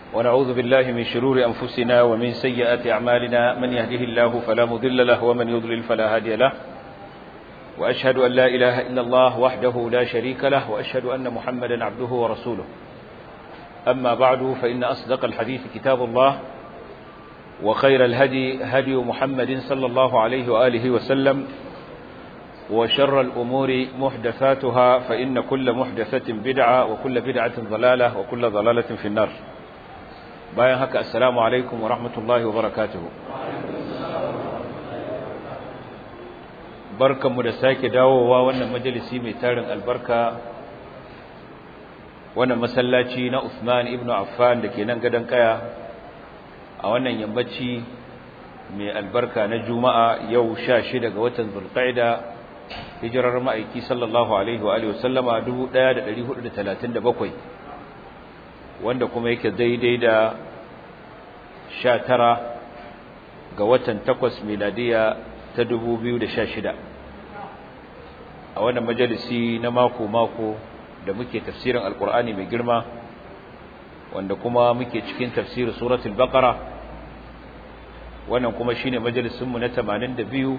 ونعوذ بالله من شرور أنفسنا ومن سيئات أعمالنا من يهده الله فلا مضل له ومن يضلل فلا هادي له وأشهد أن لا إله إلا الله وحده لا شريك له وأشهد أن محمدا عبده ورسوله أما بعد فإن أصدق الحديث كتاب الله وخير الهدي هدي محمد صلى الله عليه وآله وسلم وشر الأمور محدثاتها فإن كل محدثة بدعة وكل بدعة ضلالة وكل ضلالة في النار bayan haka assalamu alaikum wa rahmatullahi wa barakatuhu barkanmu da sake dawowa wannan majalisi mai tarin albarka wannan masallaci na Uthman ibn Affan da ke nan gadon kaya a wannan yammaci mai albarka na juma'a yau 16 ga watan zulqa'ida hijirar ma'aiki sallallahu alaihi wa alihi wasallama 1437 wanda kuma yake daidai da sha tara ga watan takwas miladiya ta dubu biyu da sha shida a wannan majalisi na mako-mako da muke tafsirin alkur'ani mai girma wanda kuma muke cikin tafsirin suratul baqara wannan kuma shine majalisinmu na tamanin da biyu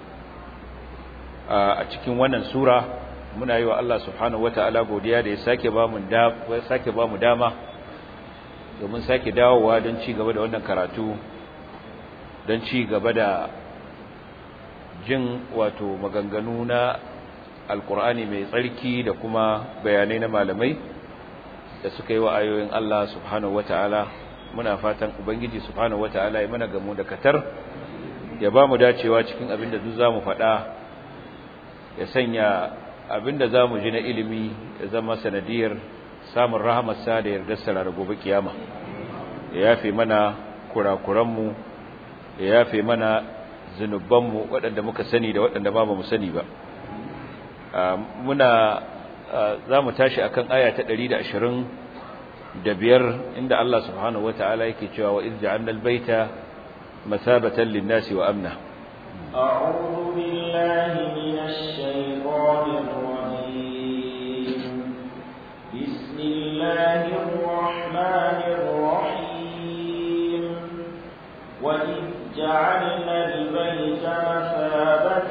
a cikin wannan sura muna yi wa Allah subhanahu wata'ala godiya da ya sake ba mu dama domin sake dawowa don ci gaba da wannan karatu don ci gaba da jin wato maganganu na alkur'ani mai tsarki da kuma bayanai na malamai da suka yi wa ayoyin Allah subhanahu wata'ala muna fatan ubangiji subhanahu wata'ala ya mana gamu da katar ya ba mu dacewa cikin abin da duk za mu faɗa ya sanya abin da za mu ji na ilimi ya zama sanadiyar samun rahamarsa da yardarsa da gobe kiyama ya yafe mana kurakuranmu ya yafe mana zunubanmu waɗanda muka sani da waɗanda ba mu sani ba muna za mu tashi akan aya ta 125 inda Allah subhanahu wata'ala yake cewa wa iz ja'alna al-baita masabatan lin-nasi wa amna أعوذ بالله من الشيطان الرجيم بسم الله الرحمن الرحيم وإذ جعلنا البيت مثابة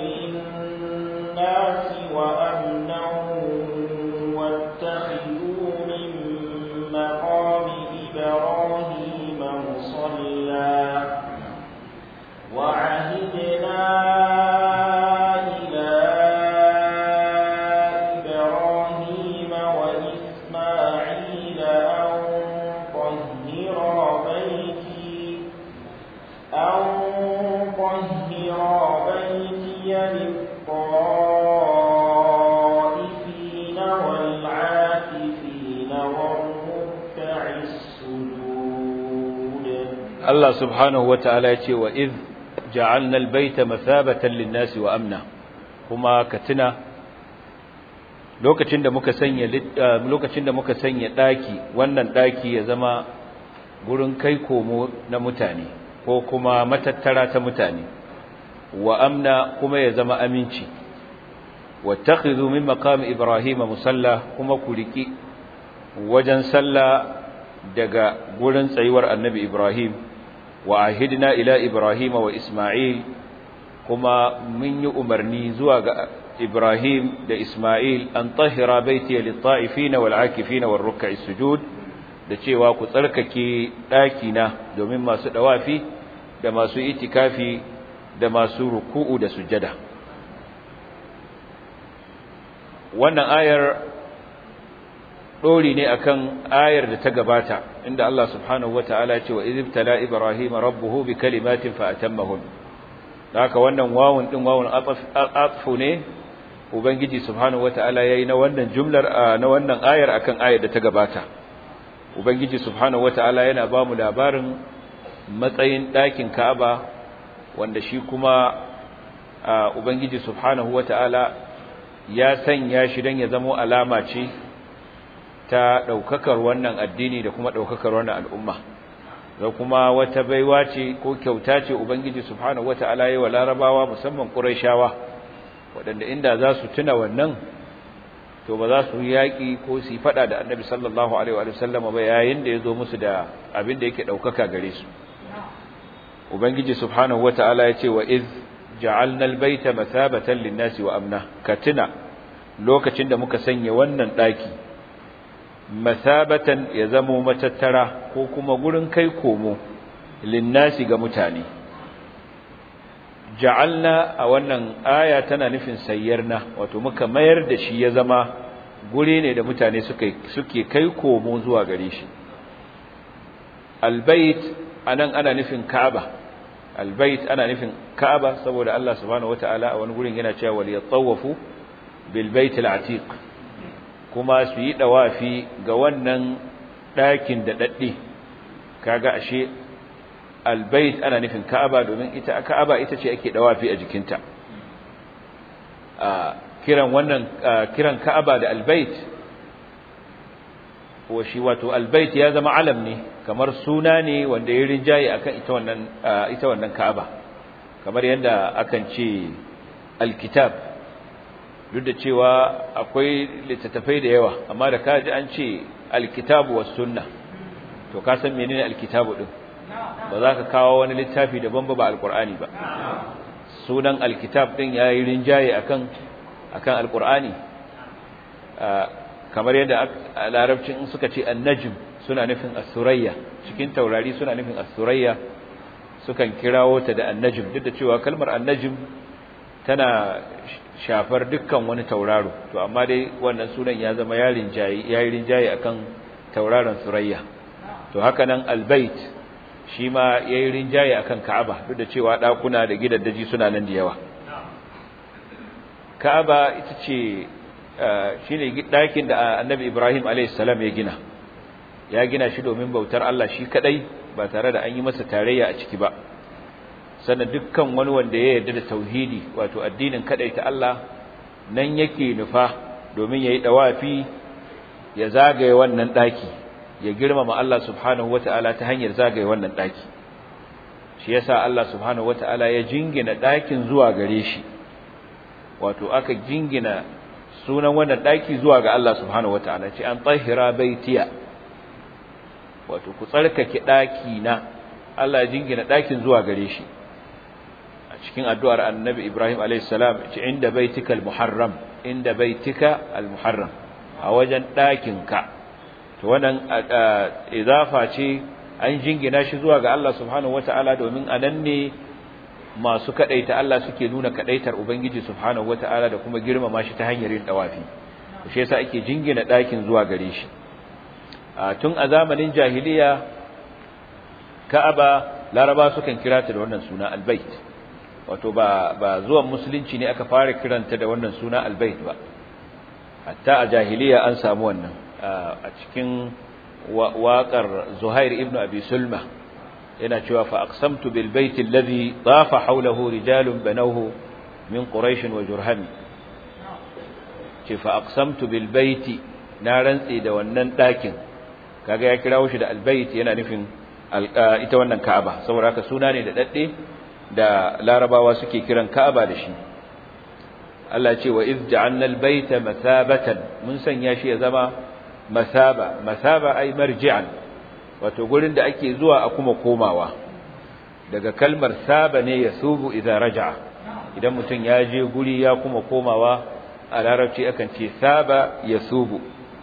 للناس وأمنا واتخذوا من مقام إبراهيم مصلى وعهدنا Allah subhanahu wa ta'ala ya ce wa iz ja'alna al-baita mathabatan lin-nasi wa amna kuma ka tuna lokacin da muka sanya lokacin da muka sanya daki wannan daki ya zama gurin kai komo na mutane ko kuma matattara ta mutane wa amna kuma ya zama aminci wattakhidhu min maqam ibrahima musalla kuma ku riki wajen sallah daga gurin tsayuwar annabi ibrahim wa ahidna ila ibrahim wa isma'il kuma mun yi umarni zuwa ga ibrahim da isma'il an tahira baiti lit-ta'ifin wal-'akifin war-ruk'i sujud da cewa ku tsarkake ɗakina domin masu dawafi da masu itikafi da masu ruku'u da sujada wannan ayar dori ne akan ayar da ta gabata inda Allah subhanahu wataala ya ce wa izibtala ibrahima rabbuhu bi kalimatin fa atammahun haka wannan wawun din wawun atfu ne ubangiji subhanahu wataala yayi na wannan jumlar na wannan ayar akan ayar da ta gabata ubangiji subhanahu wataala yana ba mu labarin matsayin ɗakin Ka'aba wanda shi kuma ubangiji subhanahu wataala ya sanya shi dan ya zama alama ce ta ɗaukakar wannan addini da kuma ɗaukakar wannan al'umma da kuma wata baiwa ce ko kyauta ce ubangiji subhanahu wata'ala yayi wa larabawa musamman quraishawa waɗanda inda za su tuna wannan to ba za su yi yaƙi ko su yi faɗa da annabi sallallahu alaihi wa sallam ba yayin da ya zo musu da abin da yake ɗaukaka gare su ubangiji subhanahu wata'ala ya ce wa iz ja'alna albayta mathabatan lin-nasi wa amna katina lokacin da muka sanya wannan daki mathabatan ya zamo matattara ko kuma gurin kai komo lin-nasi ga mutane ja'alna a wannan aya tana nufin sayyarna wato muka mayar da shi ya zama guri ne da mutane suke suke kai komo zuwa gare shi albayt anan ana nufin ka'aba albayt ana nufin ka'aba saboda Allah subhanahu wataala a wani gurin yana cewa wal yatawafu bil bayt al atiq kuma su yi dawafi ga wannan dakin da dadde kaga ashe albayt ana nufin ka'aba domin ita ka'aba ita ce ake dawafi a jikinta a kiran wannan kiran ka'aba da albayt wa shi wato albayt ya zama alam ne kamar suna ne wanda ya rinjaye akan ita wannan ita wannan Ka'aba kamar yadda akan ce alkitab duk da cewa akwai littattafai da yawa amma da kaji an ce alkitabu was sunna to ka san menene alkitabu din ba za ka kawo wani littafi daban ba ba alqur'ani ba sunan alkitab din yayi rinjaye akan akan alqur'ani kamar yadda a larabcin suka ce annajm suna nufin as-surayya cikin taurari suna nufin as-surayya sukan kirawo ta da annajm duk da cewa kalmar annajm tana shafar dukkan wani tauraro to amma dai wannan sunan ya zama yarin jayi yayin jayi akan tauraron surayya to haka nan albayt shi ma yayin rinjaye akan ka'aba duk da cewa dakuna da gidaddaji suna nan da yawa ka'aba ita ce shine dakin da annabi Ibrahim alayhis salam ya gina ya gina shi domin bautar Allah shi kadai ba tare da an yi masa tarayya a ciki ba sannan dukkan wani wanda ya yarda da tauhidi wato addinin kadai ta Allah nan yake nufa domin yayi dawafi ya zagaye wannan daki ya girmama Allah subhanahu wataala ta hanyar zagaye wannan daki shi yasa Allah subhanahu wataala ya jingina dakin zuwa gare shi wato aka jingina sunan wannan daki zuwa ga Allah subhanahu wataala ce an tahira baitiya wato ku tsarkake daki na Allah ya jingina dakin zuwa gare shi a cikin addu'ar annabi Ibrahim alayhis salam ce inda baitika almuharram inda baitika almuharram a wajen dakin ka to wannan idafa ce an jingina shi zuwa ga Allah subhanahu wataala domin anan ne masu kadaita Allah suke nuna kadaitar ubangiji subhanahu wataala da kuma girmama shi ta hanyar yin dawafi shi yasa ake jingina dakin zuwa gare shi tun a zamanin jahiliya Ka'aba Laraba sukan kira ta da wannan suna Albayt wato ba ba zuwan musulunci ne aka fara kiranta da wannan suna Albayt ba hatta a jahiliya an samu wannan a cikin waƙar Zuhair ibn Abi Sulma yana cewa fa aqsamtu bil bayt alladhi tafa hawlahu rijalun banawhu min quraish wa jurham ce fa aqsamtu bil bayt na rantsi da wannan dakin kaga ya kirawo shi da al bayt yana nufin ita wannan Ka'aba saboda haka suna ne da dadde da larabawa suke kiran Ka'aba da shi Allah ce wa iz ja'alna al bayta mathabatan mun sanya shi ya zama masaba masaba ay marji'an wato gurin da ake zuwa a kuma komawa daga kalmar saba ne ya subu idan raja'a idan mutum ya je guri ya kuma komawa a larabci akan ce saba ya subu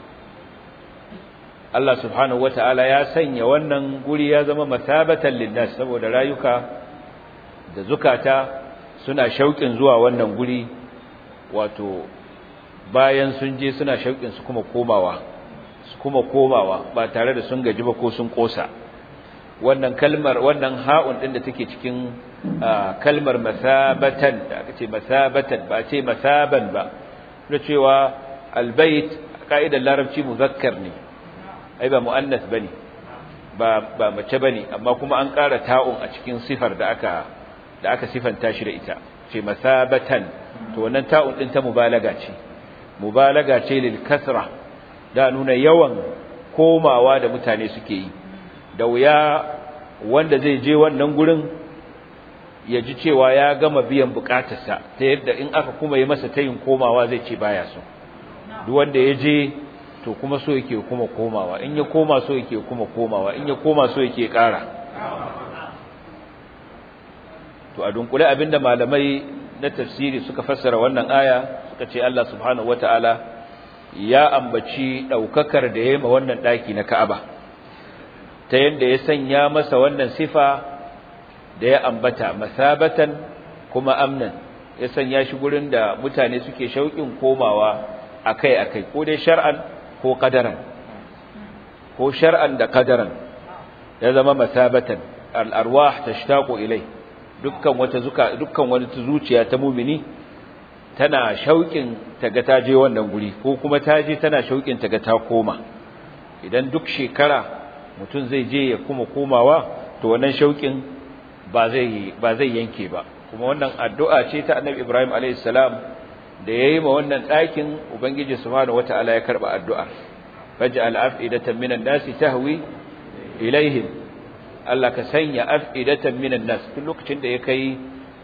Allah subhanahu wata'ala ya sanya wannan guri ya zama masabatan linnas saboda rayuka da zukata suna shauƙin zuwa wannan guri wato bayan sun je suna shauƙin su kuma komawa su kuma komawa ba tare da sun gaji ba ko sun kosa wannan kalmar wannan ha'un din da take cikin kalmar masabatan da aka ce masabatan ba ce masaban ba da cewa albayt ka'idar larabci muzakkar ne ai ba muannas bane ba ba mace bane amma kuma an ƙara ta'un a cikin sifar da aka da aka sifanta shi da ita ce masabatan to wannan ta'un din ta mubalaga ce mubalaga ce lil kasra da nuna yawan komawa da mutane suke yi da wuya wanda zai je wannan gurin ya ji cewa ya gama biyan bukatarsa ta yadda in aka kuma yi masa tayin komawa zai ce baya so duk wanda ya je to kuma so yake kuma komawa in ya koma so yake kuma komawa in ya koma so yake ƙara to a dunkule abinda malamai na tafsiri suka fassara wannan aya suka ce Allah subhanahu wataala ya ambaci daukakar da yayi ma wannan daki na Ka'aba ta yanda ya sanya masa wannan sifa da ya ambata masabatan kuma amnan ya sanya shi gurin da mutane suke shauƙin komawa akai-akai ko dai shar'an ko qadaran ko shar'an da qadaran ya zama masabatan al-arwah tashtaqu ilai dukkan wata zuka dukkan wani zuciya ta mumini tana shauƙin taga ta je wannan guri ko kuma ta je tana shauƙin taga ta koma idan duk shekara mutum zai je ya kuma komawa to wannan shauƙin ba zai ba zai yanke ba kuma wannan addu'a ce ta Annabi Ibrahim alayhis salam da yayi ma wannan ɗakin Ubangiji subhanahu wataala ya karba addu'ar faj'al af'idatan minan nasi tahwi ilaihim Allah ka sanya af'idatan minan nas duk lokacin da ya kai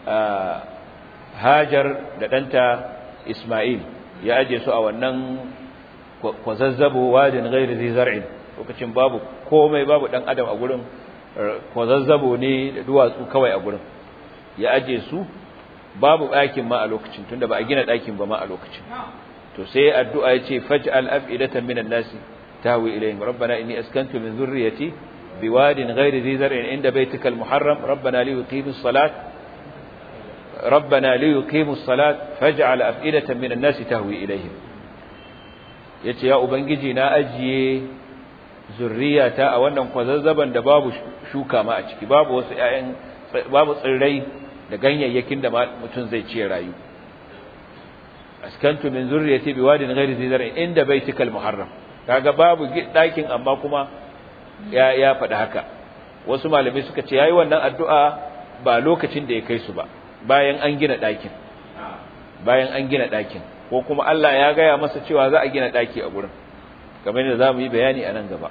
Hajar da ɗanta Isma'il ya aje su a wannan kwazazzabo wadin ghairi zai zar'in lokacin babu komai babu dan adam a gurin kwazazzabo ne da duwatsu kawai a gurin ya aje su babu ɗakin ma a lokacin tunda ba a gina ɗakin ba ma a lokacin to sai addu'a ya ce faj'al af'idatan minan nasi tahwi ilayhim rabbana inni askantu min dhurriyyati biwadin ghairi dhi zar'in inda baytikal muharram rabbana li yuqimus salat rabbana li yuqimus salat faj'al af'idatan minan nasi tahwi ilayhim yace ya ubangiji na ajiye zurriyata a wannan kwazazzaban da babu shuka ma a ciki babu wasu ƴaƴan babu tsirrai da ganyayyakin da mutum zai ci rayu askantu min zurriyati biwadin ghairi zi zar'in inda baitikal muharram kaga babu dakin amma kuma ya ya faɗi haka wasu malamai suka ce yayi wannan addu'a ba lokacin da ya kai su ba bayan an gina dakin bayan an gina dakin ko kuma Allah ya gaya masa cewa za a gina daki a gurin kamar yadda zamu yi bayani a nan gaba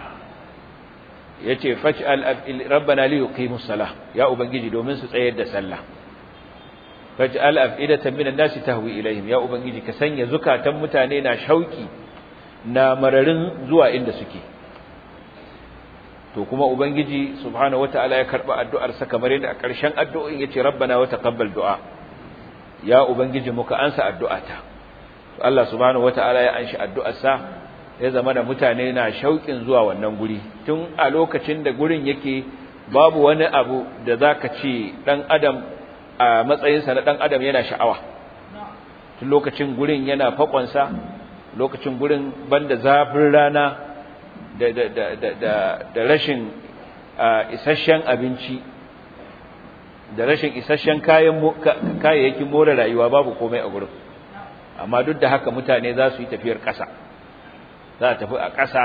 yace faj'al rabbana li yuqimus salah ya ubangiji domin su tsayar da sallah faj'al af'idatan minan nasi tahwi ilaihim ya ubangiji ka sanya zukatan mutane na shauki na mararin zuwa inda suke to kuma ubangiji subhanahu wataala ya karba addu'ar sa kamar yadda a ƙarshen addu'o'in yace rabbana wa taqabbal du'a ya ubangiji muka ansa addu'ata to Allah subhanahu wataala ya anshi addu'ar sa ya zama da mutane na shauƙin zuwa wannan guri tun a lokacin da gurin yake babu wani abu da zaka ce dan adam a matsayinsa na dan adam yana sha'awa tun lokacin gurin yana fakonsa lokacin gurin banda zafin rana da da da da da, da rashin isasshen abinci da rashin isasshen kayan kayayyakin more rayuwa babu komai a gurin amma duk da haka mutane za su yi tafiyar ƙasa za a tafi a ƙasa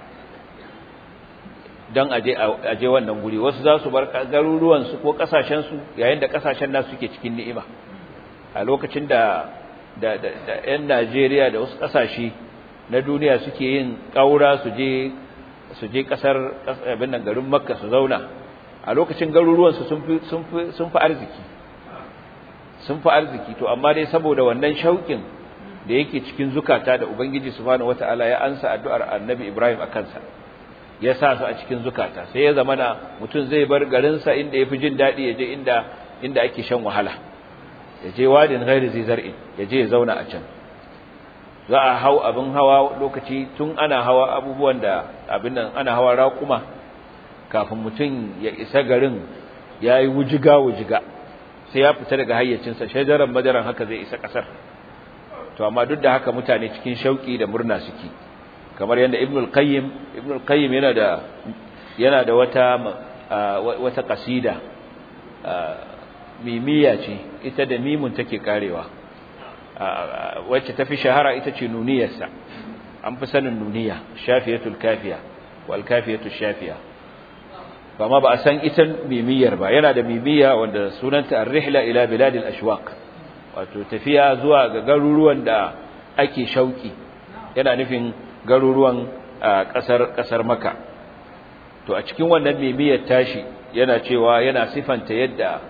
don aje wannan guri wasu za su bar garuruwansu ko ƙasashensu yayin da ƙasashen nasu suke cikin ni'ima a lokacin da da 'yan Najeriya da wasu ƙasashe na duniya suke yin ƙaura su je su je ƙasar abin nan garin Makka su zauna a lokacin garuruwansu sun fi sun fi sun fi arziki sun fi arziki to amma dai saboda wannan shauƙin da yake cikin zukata da Ubangiji subhanahu wataala ya ansa addu'ar Annabi Ibrahim a kansa ya sa su a cikin zukata sai ya zamana mutum zai bar garinsa inda yafi jin dadi ya je inda inda ake shan wahala ya je wadin ghairi zai zar'in ya je ya zauna a can za a hau abin hawa lokaci tun ana hawa abubuwan da abin nan ana hawa raƙuma kafin mutum ya isa garin ya yi wujiga wujiga sai ya fita daga hayyacinsa shajaran madaran haka zai isa ƙasar to amma duk da haka mutane cikin shauki da murna suke kamar yadda ibnul qayyim ibnul qayyim yana da yana da wata wata kasida mimiya ce ita da mimun take karewa wacce tafi shahara ita ce nuniyarsa an fi sanin nuniya shafiyatul kafiya wal kafiyatul shafiya amma ba a san ita mimiyar ba yana da mimiya wanda sunanta ar-rihla ila biladil ashwaq wato tafiya zuwa ga garuruwan da ake shauki yana nufin garuruwan kasar kasar maka to a cikin wannan mimiyar tashi yana cewa yana sifanta yadda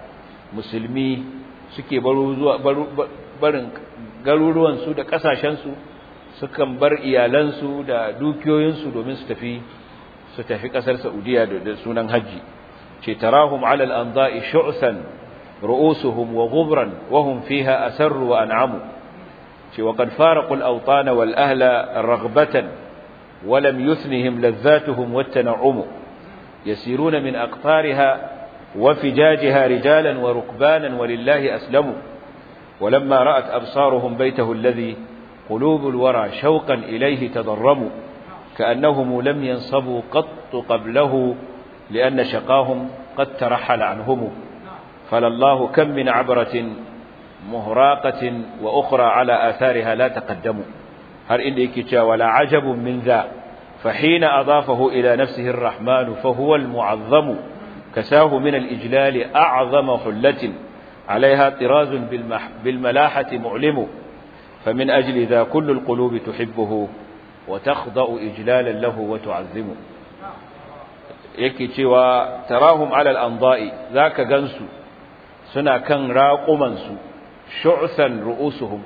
musulmi suke baro zuwa barin garuruwan su da kasashen su sukan bar iyalansu da dukiyoyinsu domin su tafi su tafi kasar Saudiya da sunan haji ce tarahum ala al-anda'i shu'san ru'usuhum wa ghubran wa hum fiha asarru wa an'amu ce wa qad faraqu al-awtan wal ahla raghbatan wa lam yuthnihim ladhatuhum wat tan'um yasiruna min aqtariha wa fijajiha rijalan wa rukbanan walillahi aslamu ولما رأت أبصارهم بيته الذي قلوب الورى شوقا إليه تضرموا كأنهم لم ينصبوا قط قبله لأن شقاهم قد ترحل عنهم فلله كم من عبرة مهراقة وأخرى على آثارها لا تقدموا هل إنك ولا عجب من ذا فحين أضافه إلى نفسه الرحمن فهو المعظم كساه من الإجلال أعظم حلة عليها طراز بالملاحة معلم فمن أجل ذا كل القلوب تحبه وتخضأ إجلالا له وتعظم yake cewa tarahum alal anda'i zaka gansu suna kan raqumansu shu'san ru'usuhum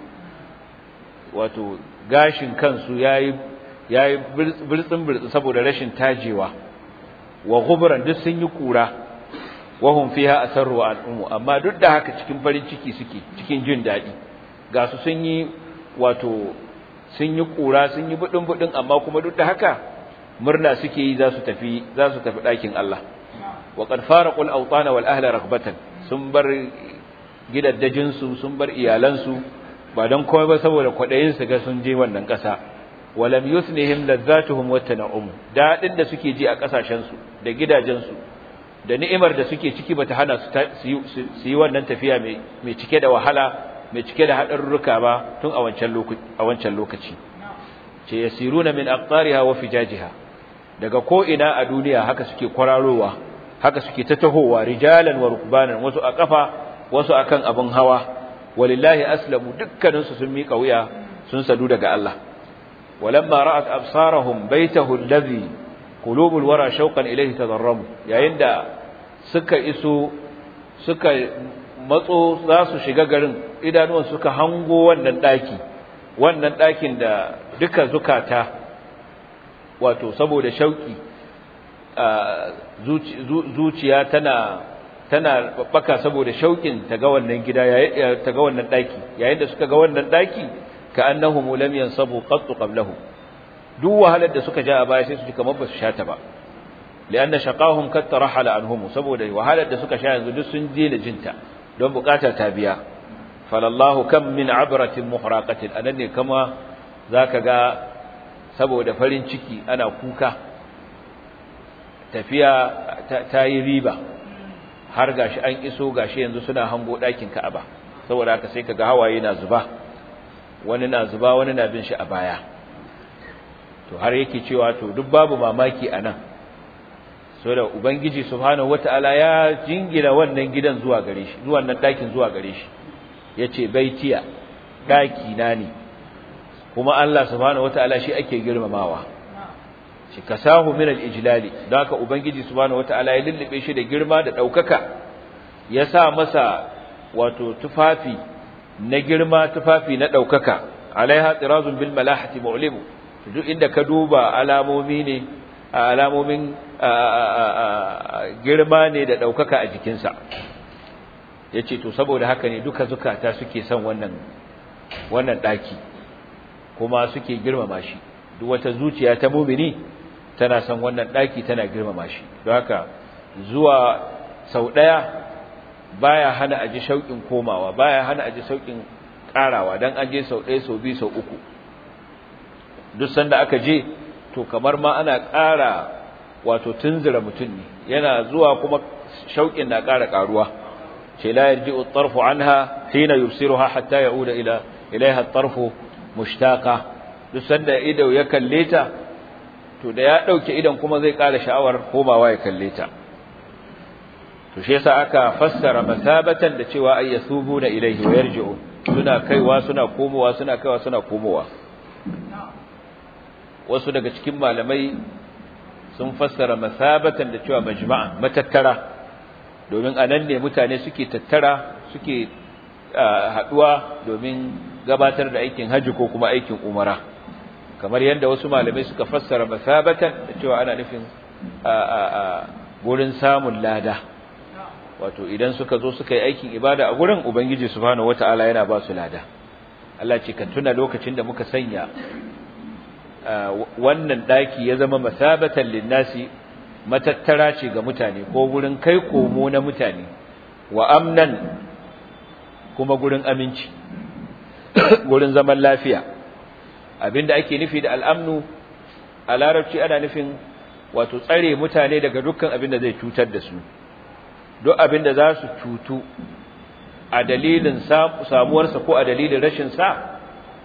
wato gashin kansu yayi yayi birtsin birtsin saboda rashin tajewa wa ghubran duk sun yi kura wa hum fiha asarru al'umu amma duk da haka cikin farin ciki suke cikin jin dadi ga su sun yi wato sun yi kura sun yi budin budin amma kuma duk da haka murna suke yi za su tafi za su tafi ɗakin Allah wa qad faraqul awtana wal ahla raghbatan sun bar gidaddajin su sun bar iyalan su ba dan komai ba saboda kwadayin su ga sun je wannan ƙasa walam yusnihim ladzatuhum wa tan'um dadin da suke ji a kasashen su da gidajen su da ni'imar da suke ciki bata hana su su yi wannan tafiya mai mai cike da wahala mai cike da hadarurruka ba tun a wancan lokaci a wancan lokaci ce yasiruna min aqtariha wa fijajiha daga ko ina a duniya haka suke kwararowa haka suke ta tahowa rijalan wa rukbanan wasu a kafa wasu akan abin hawa walillahi aslamu dukkaninsu sun mika wuya sun sadu daga Allah walamma ra'at absarahum baytahu alladhi qulubul wara shauqan ilayhi tadarramu yayin da suka iso suka matso za su shiga garin idanuwan suka hango wannan daki wannan dakin da duka zukata wato saboda shauki zuciya tana tana babbaka saboda shaukin ta ga wannan gida ta ga wannan daki yayin da suka ga wannan daki ka annahum lam yansabu qat qablahu duk wahalar da suka ja a baya sai su ji kamar ba su sha ta ba lianna shaqahum kat tarahala anhum saboda wahalar da suka sha yanzu duk sun je da jinta don bukata ta biya falallahu kam min abratin muhraqatin anan ne kama zaka ga saboda farin ciki ana kuka tafiya ta yi riba har gashi an iso gashi yanzu suna hango ɗakin Ka'aba saboda haka sai kaga hawaye na zuba wani na zuba wani na bin shi a baya to har yake cewa to duk babu mamaki anan saboda ubangiji subhanahu wataala ya jingina wannan gidan zuwa gare shi zuwa nan ɗakin zuwa gare shi yace baitiya ɗaki na ne kuma Allah subhanahu wataala shi ake girmamawa shi kasahu min al-ijlali don haka ubangiji subhanahu wataala ya lullube shi da girma da daukaka ya sa masa wato tufafi na girma tufafi na daukaka alaiha tirazun bil malahati mu'limu duk inda ka duba alamomi ne alamomin girma ne da daukaka a jikinsa yace to saboda haka ne duka zukata suke son wannan wannan daki kuma suke girmama shi duk wata zuciya ta mumini tana son wannan daki tana girmama shi don haka zuwa sau daya baya hana aji shauƙin komawa baya hana aji shauƙin karawa dan an je sau daya sau biyu sau uku duk sanda aka je to kamar ma ana ƙara wato tunzura mutum ne yana zuwa kuma shauƙin na ƙara ƙaruwa ce la yarji'u at-tarfu anha hina yubsiruha hatta ya'uda ila ilaiha at-tarfu mushtaqa duk sanda ido ya kalle ta to da ya dauke idan kuma zai ƙara sha'awar komawa ya kalle ta to shi yasa aka fassara masabatan da cewa ay yasubuna ilaihi wa yarji'u suna kaiwa suna komowa suna kaiwa suna komowa wasu daga cikin malamai sun fassara masabatan da cewa majma'an matattara domin anan ne mutane suke tattara suke haduwa domin gabatar da aikin haji ko kuma aikin umara kamar yadda wasu malamai suka fassara masabatan da cewa ana nufin a a a gurin samun lada wato idan suka zo suka yi aikin ibada a gurin ubangiji subhanahu wataala yana ba su lada Allah ce ka tuna lokacin da muka sanya wannan daki ya zama masabatan linnasi matattara ce ga mutane ko gurin kai komo na mutane wa amnan kuma gurin aminci gurin zaman lafiya abinda ake nufi da al'amnu a larabci ana nufin wato tsare mutane daga dukkan abinda zai cutar da su duk abinda za su cutu a dalilin samuwarsa ko a dalilin rashin sa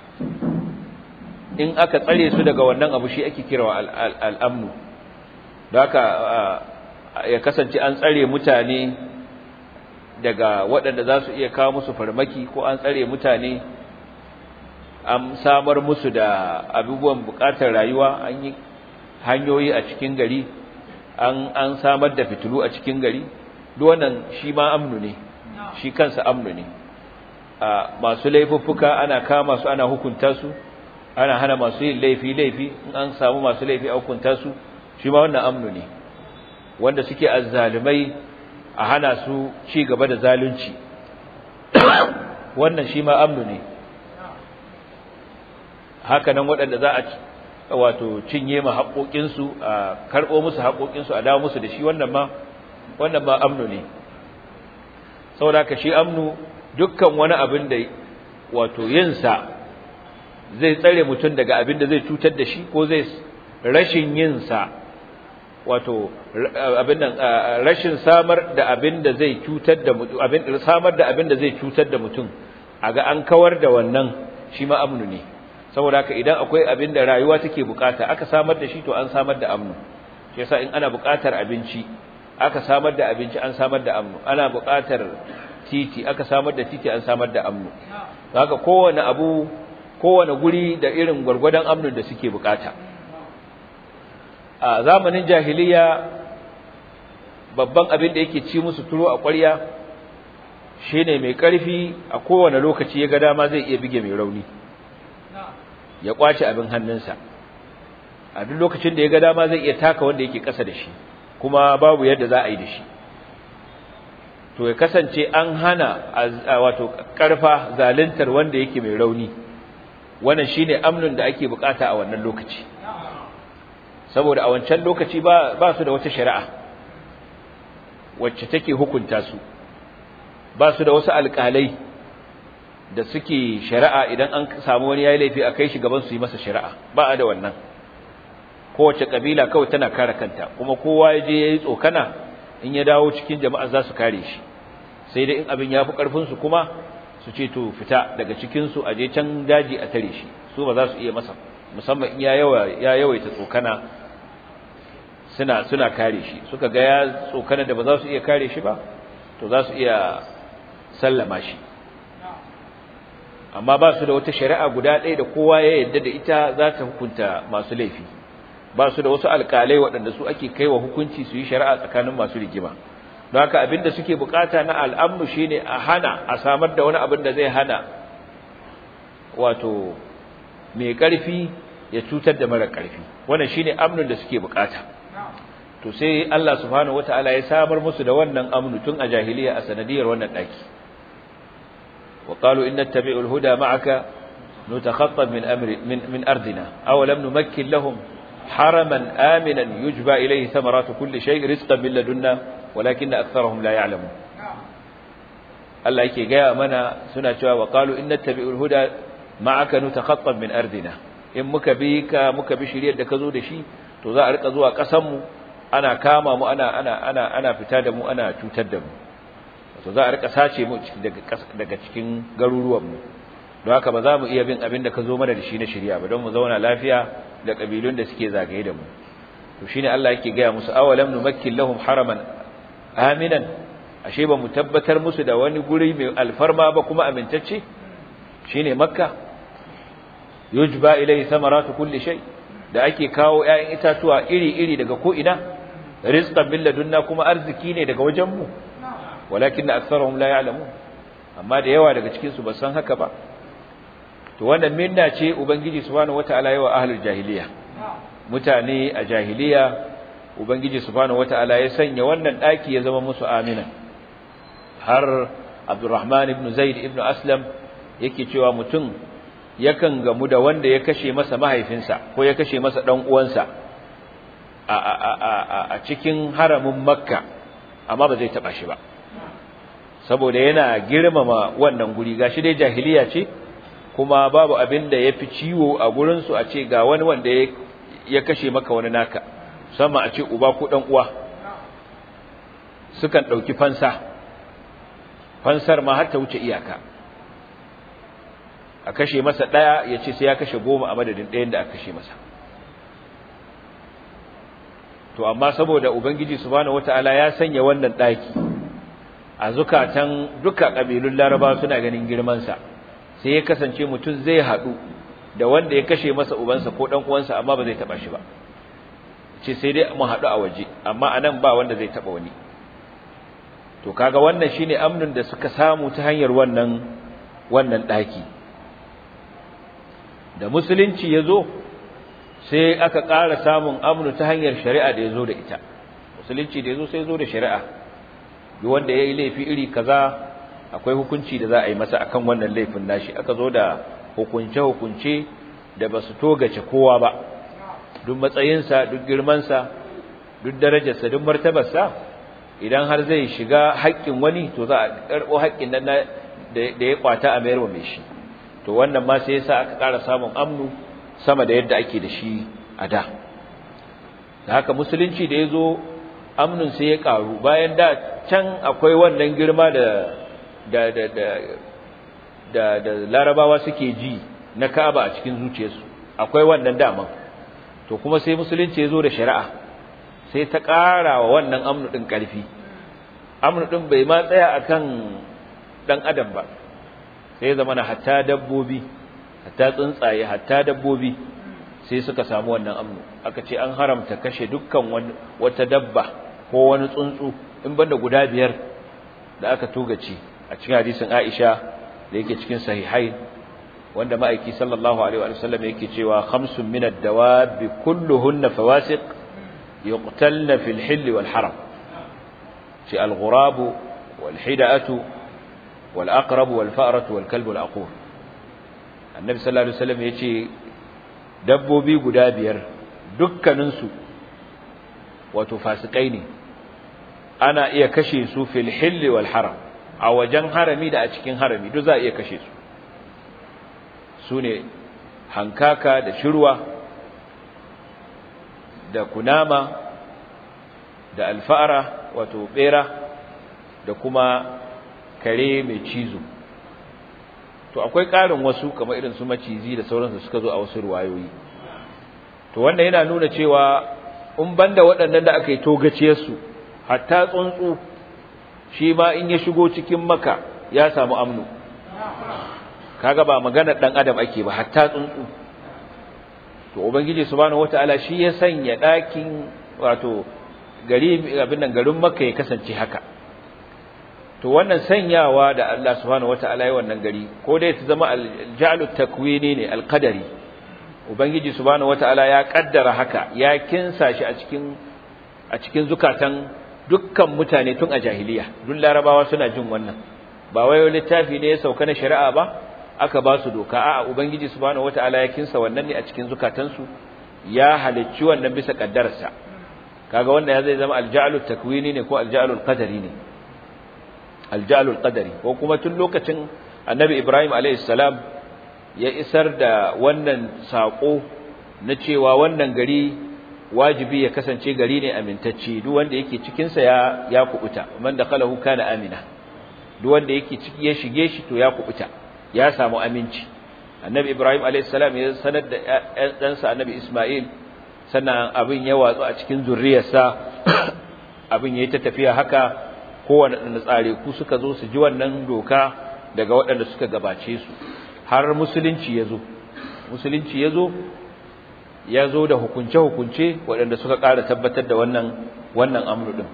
in aka tsare su daga wannan abu shi ake kira al'amnu da haka ya kasance an tsare mutane daga waɗanda za su iya kawo musu farmaki ko an tsare mutane an samar musu da abubuwan buƙatar rayuwa an yi hanyoyi a cikin gari an an samar da fitilu a cikin gari duk wannan shi ma amnu ne shi kansa amnu ne masu laifuffuka ana kama su ana hukunta su ana hana masu yin laifi laifi in an samu masu laifi a hukunta su shi ma wannan amnu ne wanda suke azzalumai a hana su ci gaba da zalunci wannan shi ma amnu ne haka nan waɗanda za a wato cinye ma haƙoƙinsu a karɓo musu haƙoƙinsu a dawo musu da shi wannan ma wannan ma amnu ne saboda ka shi amnu dukkan wani abin da wato yinsa zai tsare mutum daga abin da zai cutar da shi ko zai rashin yinsa wato abin nan rashin samar da abin da zai cutar da mutum abin samar da abin da zai cutar da mutum aga an kawar da wannan shi ma amnu ne saboda haka idan akwai abin da rayuwa take bukata aka samar da shi to an samar da amnu shi yasa in ana bukatar abinci aka samar da abinci an samar da amnu ana bukatar titi aka samar da titi an samar da amnu haka kowane abu kowane guri da irin gwargwadon amnun da suke bukata a zamanin jahiliya babban abin da yake ci musu turo a ƙwarya shine mai ƙarfi a kowane lokaci ya ga dama zai iya bige mai rauni ya kwace abin hannunsa a duk lokacin da ya ga dama zai iya taka wanda yake ƙasa da shi kuma babu yadda za a yi da shi to ya kasance an hana wato ƙarfa zaluntar wanda yake mai rauni wannan shine amnun da ake bukata a wannan lokaci saboda a wancan lokaci ba ba su da wata shari'a wacce take hukunta su ba su da wasu alƙalai da suke shari'a idan an samu wani yayi laifi a kai shi gaban su yi masa shari'a ba a da wannan kowace kabila kawai tana kare kanta kuma kowa ya je yayi tsokana in ya dawo cikin jama'a za su kare shi sai dai in abin ya fi karfin su kuma su ce to fita daga cikin su aje can daji a tare shi su ba za su iya masa musamman in ya yawa ya yawaita tsokana suna suna kare shi suka ga ya tsokana da ba za su iya kare shi ba to za su iya sallama shi amma ba su da wata shari'a guda ɗaya da kowa ya yarda da ita za ta hukunta masu laifi ba su da wasu alƙalai waɗanda su ake kaiwa hukunci su yi shari'a tsakanin masu rigima don haka abin da suke bukata na al'amnu shine a hana a samar da wani abin da zai hana wato mai ƙarfi ya cutar da mara ƙarfi wannan shine amnun da suke bukata to sai Allah subhanahu wataala ya samar musu da wannan amnu tun a jahiliya a sanadiyar wannan daki wa qalu inna tabi'ul huda ma'aka nutakhattab min amri min min ardina aw lam numakkin lahum haraman aminan yujba ilayhi thamaratu kulli shay rizqan min ladunna walakinna aktharuhum la ya'lamun Allah yake gaya mana suna cewa wa qalu inna tabi'ul huda ma'aka nutakhattab min ardina in muka bi ka muka bi shiriyar da ka zo da shi to za a rika zuwa kasan mu ana kama mu ana ana ana ana fita da mu ana cutar da mu to za a rika sace mu daga daga cikin garuruwan mu don haka ba za mu iya bin abin da ka zo mana da shi na shari'a ba don mu zauna lafiya da kabilun da suke zagaye da mu to shine Allah yake gaya musu awalam numakkil lahum haraman aminan ashe ba mu tabbatar musu da wani guri mai alfarma ba kuma amintacce shine makka yujba ilayhi samaratu kulli shay da ake kawo ƴaƴan itatuwa iri-iri daga ko ina rizqan min ladunna kuma arziki ne daga wajen mu walakin aktharuhum la ya'lamun amma da yawa daga cikin su ba san haka ba to wannan minna ce ubangiji subhanahu wataala yawa ahlul jahiliya mutane a jahiliya ubangiji subhanahu wataala ya sanya wannan daki ya zama musu amina har abdurrahman ibn zaid ibn aslam yake cewa mutum yakan gamu da wanda ya kashe masa mahaifinsa ko ya kashe masa dan uwansa a a a a cikin haramin makka amma ba zai taba shi ba saboda yana girmama wannan guri gashi dai jahiliya ce kuma babu abin da yafi ciwo a gurin su a ce ga wani wanda ya kashe maka wani naka musamman a ce uba ko dan uwa sukan dauki fansa fansar ma har ta wuce iyaka a kashe masa daya ya ce sai ya kashe goma a madadin ɗayan da aka kashe masa to amma saboda ubangiji subhanahu wataala ya sanya wannan daki a zukatan duka kabilun laraba suna ganin girman sa sai ya kasance mutum zai hadu da wanda ya kashe masa ubansa ko dan uwansa amma ba zai taba shi ba ce sai dai mu hadu a waje amma anan ba wanda zai taba wani to kaga wannan shine amnin da suka samu ta hanyar wannan wannan daki da musulunci yazo sai aka ƙara samun amnu ta hanyar shari'a da yazo da ita musulunci da yazo sai yazo da shari'a duk wanda yayi laifi iri kaza akwai hukunci da za a yi masa akan wannan laifin nashi aka zo da hukunce hukunce da basu togace kowa ba duk matsayinsa duk girmansa duk darajarsa duk martabarsa idan har zai shiga haƙƙin wani to za a karɓo haƙƙin nan da ya kwata a mayar wa mai shi to wannan ma sai yasa aka ƙara samun amnu sama da yadda ake da shi a da da haka musulunci da ya zo amnun sai ya ƙaru bayan da can akwai wannan girma da da da da da, da larabawa suke ji na kaba a cikin zuciyarsu akwai wannan daman to kuma sai musulunci ya zo da shari'a sai ta ƙara wa wannan amnu ɗin ƙarfi amnu ɗin bai ma tsaya akan ɗan adam ba sai zama na hatta dabbobi hatta tsuntsaye hatta dabbobi sai suka samu wannan amnu aka ce an haramta kashe dukkan wata dabba ko wani tsuntsu in banda guda biyar da aka tugace a cikin hadisin Aisha da yake cikin sahihai wanda ma'aiki sallallahu alaihi wa sallam yake cewa khamsun min ad-dawabi kulluhunna fawasiq yuqtalna fil hill wal haram shi al-ghurab wal hida'atu wal aqrab wal fa'ratu wal kalb wal aqur annabi sallallahu alaihi wasallam yace dabbobi guda biyar dukkanin su wato fasikai ne ana iya kashe su fil hill wal haram a wajen harami da a cikin harami duk za a iya kashe su sune hankaka da shirwa da kunama da alfa'ara wato bera da kuma kare mai cizo to akwai ƙarin wasu kamar irin su macizi da sauransu suka zo a wasu ruwayoyi to wannan yana nuna cewa in banda waɗannan da aka yi togaciyarsu hatta tsuntsu shi ma in ya shigo cikin maka ya samu amnu kaga ba maganar dan adam ake ba hatta tsuntsu to ubangiji subhanahu wataala shi ya sanya ɗakin wato gari abin nan garin makka ya kasance haka to wannan sanyawa da Allah subhanahu wataala ya wannan gari ko dai ta zama al-ja'lu takwini ne al-qadari ubangiji subhanahu wataala ya kaddara haka ya kinsa shi a cikin a cikin zukatan dukkan mutane tun a jahiliya duk larabawa suna jin wannan ba wai littafi ne ya sauka na shari'a ba aka ba su doka a'a ubangiji subhanahu wataala ya kinsa wannan ne a cikin zukatansu ya halicci wannan bisa kaddararsa kaga wanda ya zai zama al-ja'lu takwini ne ko al-ja'lu qadari ne al-ja'lu qadari ko kuma tun lokacin annabi ibrahim alayhi salam ya isar da wannan sako na cewa wannan gari wajibi ya kasance gari ne amintacce duk wanda yake cikin sa ya ya kubuta man dakhalahu kana amina duk wanda yake ciki ya shige shi to ya kubuta ya samu aminci annabi ibrahim alayhi salam ya sanar da ɗansa annabi isma'il sannan abin ya watsu a cikin zurriyarsa abin yayi ta tafiya haka kowanne da tsare ku suka zo su ji wannan doka daga waɗanda suka gabace su har musulunci ya zo musulunci ya zo ya zo da hukunce-hukunce waɗanda suka ƙara tabbatar da wannan wannan amru ɗin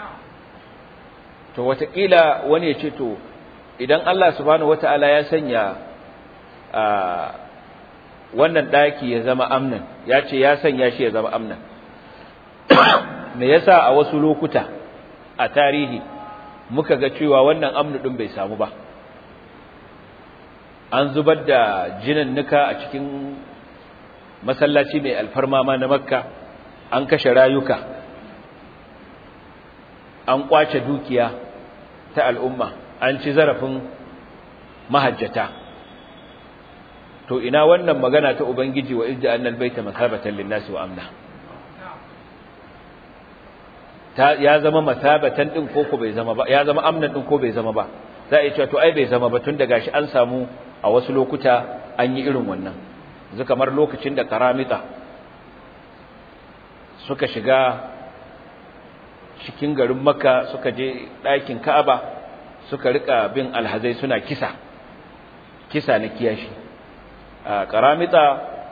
to wataƙila wani ya ce to idan Allah subhanahu wata'ala ya sanya wannan daki ya zama amnan ya ce ya sanya shi ya zama amnan me yasa a wasu lokuta a tarihi muka ga cewa wannan amnu din bai samu ba an zubar da nuka a cikin masallaci mai alfarma ma na makka an kashe rayuka an kwace dukiya ta al'umma an ci zarafin mahajjata to ina wannan magana ta ubangiji wa idda annal baita masabatan linnasi wa amna ta ya zama masabatan din ko ko bai zama ba ya zama amnan din ko bai zama ba za a yi cewa to ai bai zama ba tun da gashi an samu a wasu lokuta an yi irin wannan yanzu kamar lokacin da karamita suka shiga cikin garin makka suka je ɗakin ka'aba suka rika bin alhazai suna kisa kisa na kiyashi a karamita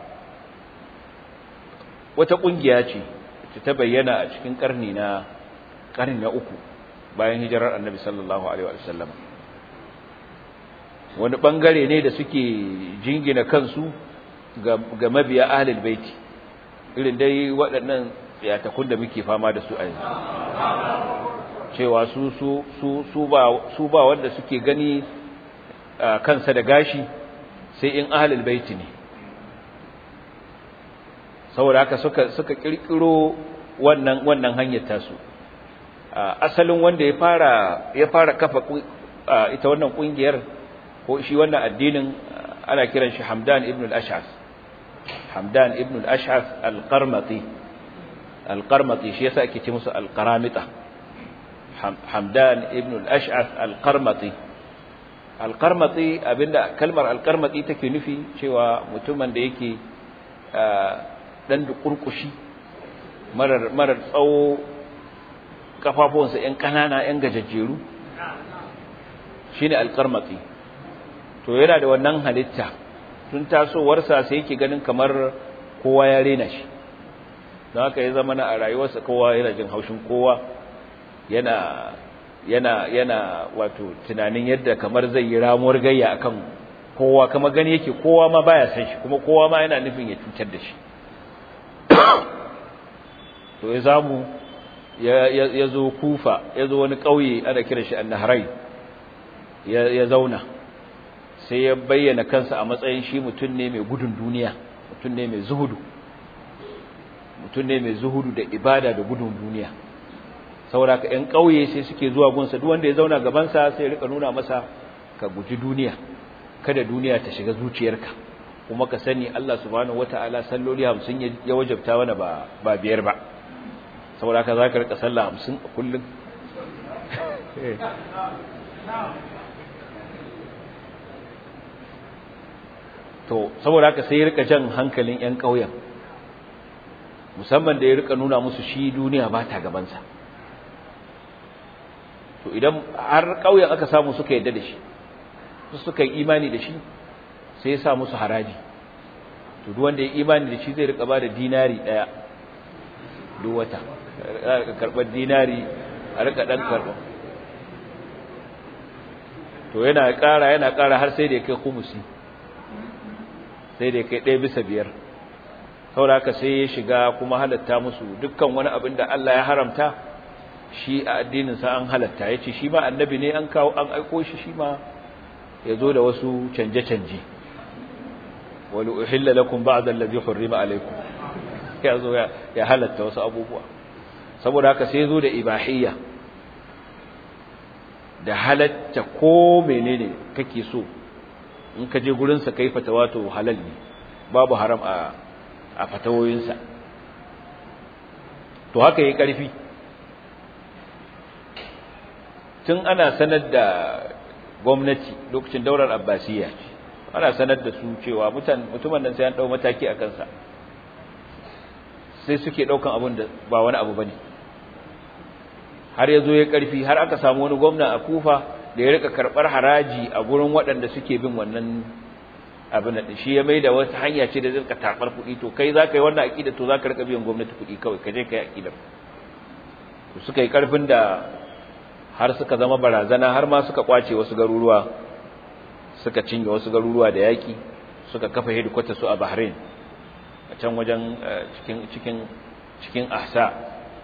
wata ƙungiya ce ta bayyana a cikin ƙarni na ƙarni na uku bayan hijirar annabi sallallahu alaihi wa sallam wani ɓangare ne da suke jingina kansu ga mabiya ahlul baiti irin dai waɗannan tsiyatakun da muke fama da su a yanzu cewa su su su su ba su ba wanda suke gani kansa da gashi sai in ahlul baiti ne saboda haka suka suka kirkiro wannan wannan hanyar tasu asalin wanda ya fara ya fara kafa ita wannan kungiyar ko shi wannan addinin ana kiran shi Hamdan ibn al-Ash'ath Hamdan ibn al-Ash'ath al-Qarmati al-Qarmati shi yasa ake ce musu al-Qaramita Hamdan ibn al-Ash'ath al-Qarmati al-Qarmati abinda kalmar al-Qarmati take nufi cewa mutumin da yake dan dukurkushi marar marar tsawo kafafuwansa yan kanana yan gajajjeru shine al-Qarmati to yana da wannan halitta tun tasowarsa sai yake ganin kamar kowa ya rena shi don haka ya zama na a rayuwarsa kowa yana jin haushin kowa yana yana yana wato tunanin yadda kamar zai yi ramuwar gayya akan kowa kama gani yake kowa ma baya san shi kuma kowa ma yana nufin ya cutar da shi to ya zamu ya zo kufa ya zo wani ƙauye ana kiran shi annahrai ya zauna sai ya bayyana kansa a matsayin shi mutum ne mai gudun duniya mutum ne mai zuhudu mutum ne mai zuhudu da ibada da gudun duniya saboda ka ƴan ƙauye sai suke zuwa gunsa duk wanda ya zauna gabansa sai ya rika nuna masa ka guji duniya kada duniya ta shiga zuciyarka kuma ka sani Allah subhanahu wataala salloli 50 ya wajabta wani ba ba biyar ba saboda ka zaka rika sallah 50 a kullum to saboda haka sai ya rika jan hankalin ƴan ƙauyen musamman da ya rika nuna musu shi duniya ba ta gabansa to idan har ƙauyen aka samu suka yadda da shi suka yi imani da shi sai ya sa musu haraji to duk wanda ya imani da shi zai rika ba da dinari ɗaya duk wata a karɓar dinari a rika ɗan karɓar to yana ƙara yana ƙara har sai da ya kai kumusi sai da kai ɗaya bisa biyar saboda haka sai ya shiga kuma halatta musu dukkan wani abin da Allah ya haramta shi a addininsa an halatta ya ce shi ma annabi ne an kawo an aiko shi shi ma ya zo da wasu canje-canje wani uhilla lakum ba'da allazi hurrima alaikum ya zo ya halatta wasu abubuwa saboda haka sai ya zo da ibahiyya da halatta ko menene kake so in ka je gurinsa kai fatawa to halal ne babu haram a a fatawoyinsa to haka yi ƙarfi tun ana sanar da gwamnati lokacin daular abbasiyya ana sanar da su cewa mutumin nan sai an ɗau mataki a kansa sai suke ɗaukan abin da ba wani abu ba ne har ya zo ya ƙarfi har aka samu wani gwamna a kufa da ya rika karɓar haraji a gurin waɗanda suke bin wannan abin da shi ya maida wata hanya ce da zai ka tabar kuɗi to kai za ka yi wannan aƙida to za ka rika biyan gwamnati kuɗi kawai ka je ka yi aƙidar suka yi ƙarfin da har suka zama barazana har ma suka ƙwace wasu garuruwa suka cinye wasu garuruwa da yaƙi suka kafa hedikwata su a bahrain a can wajen cikin cikin cikin ahsa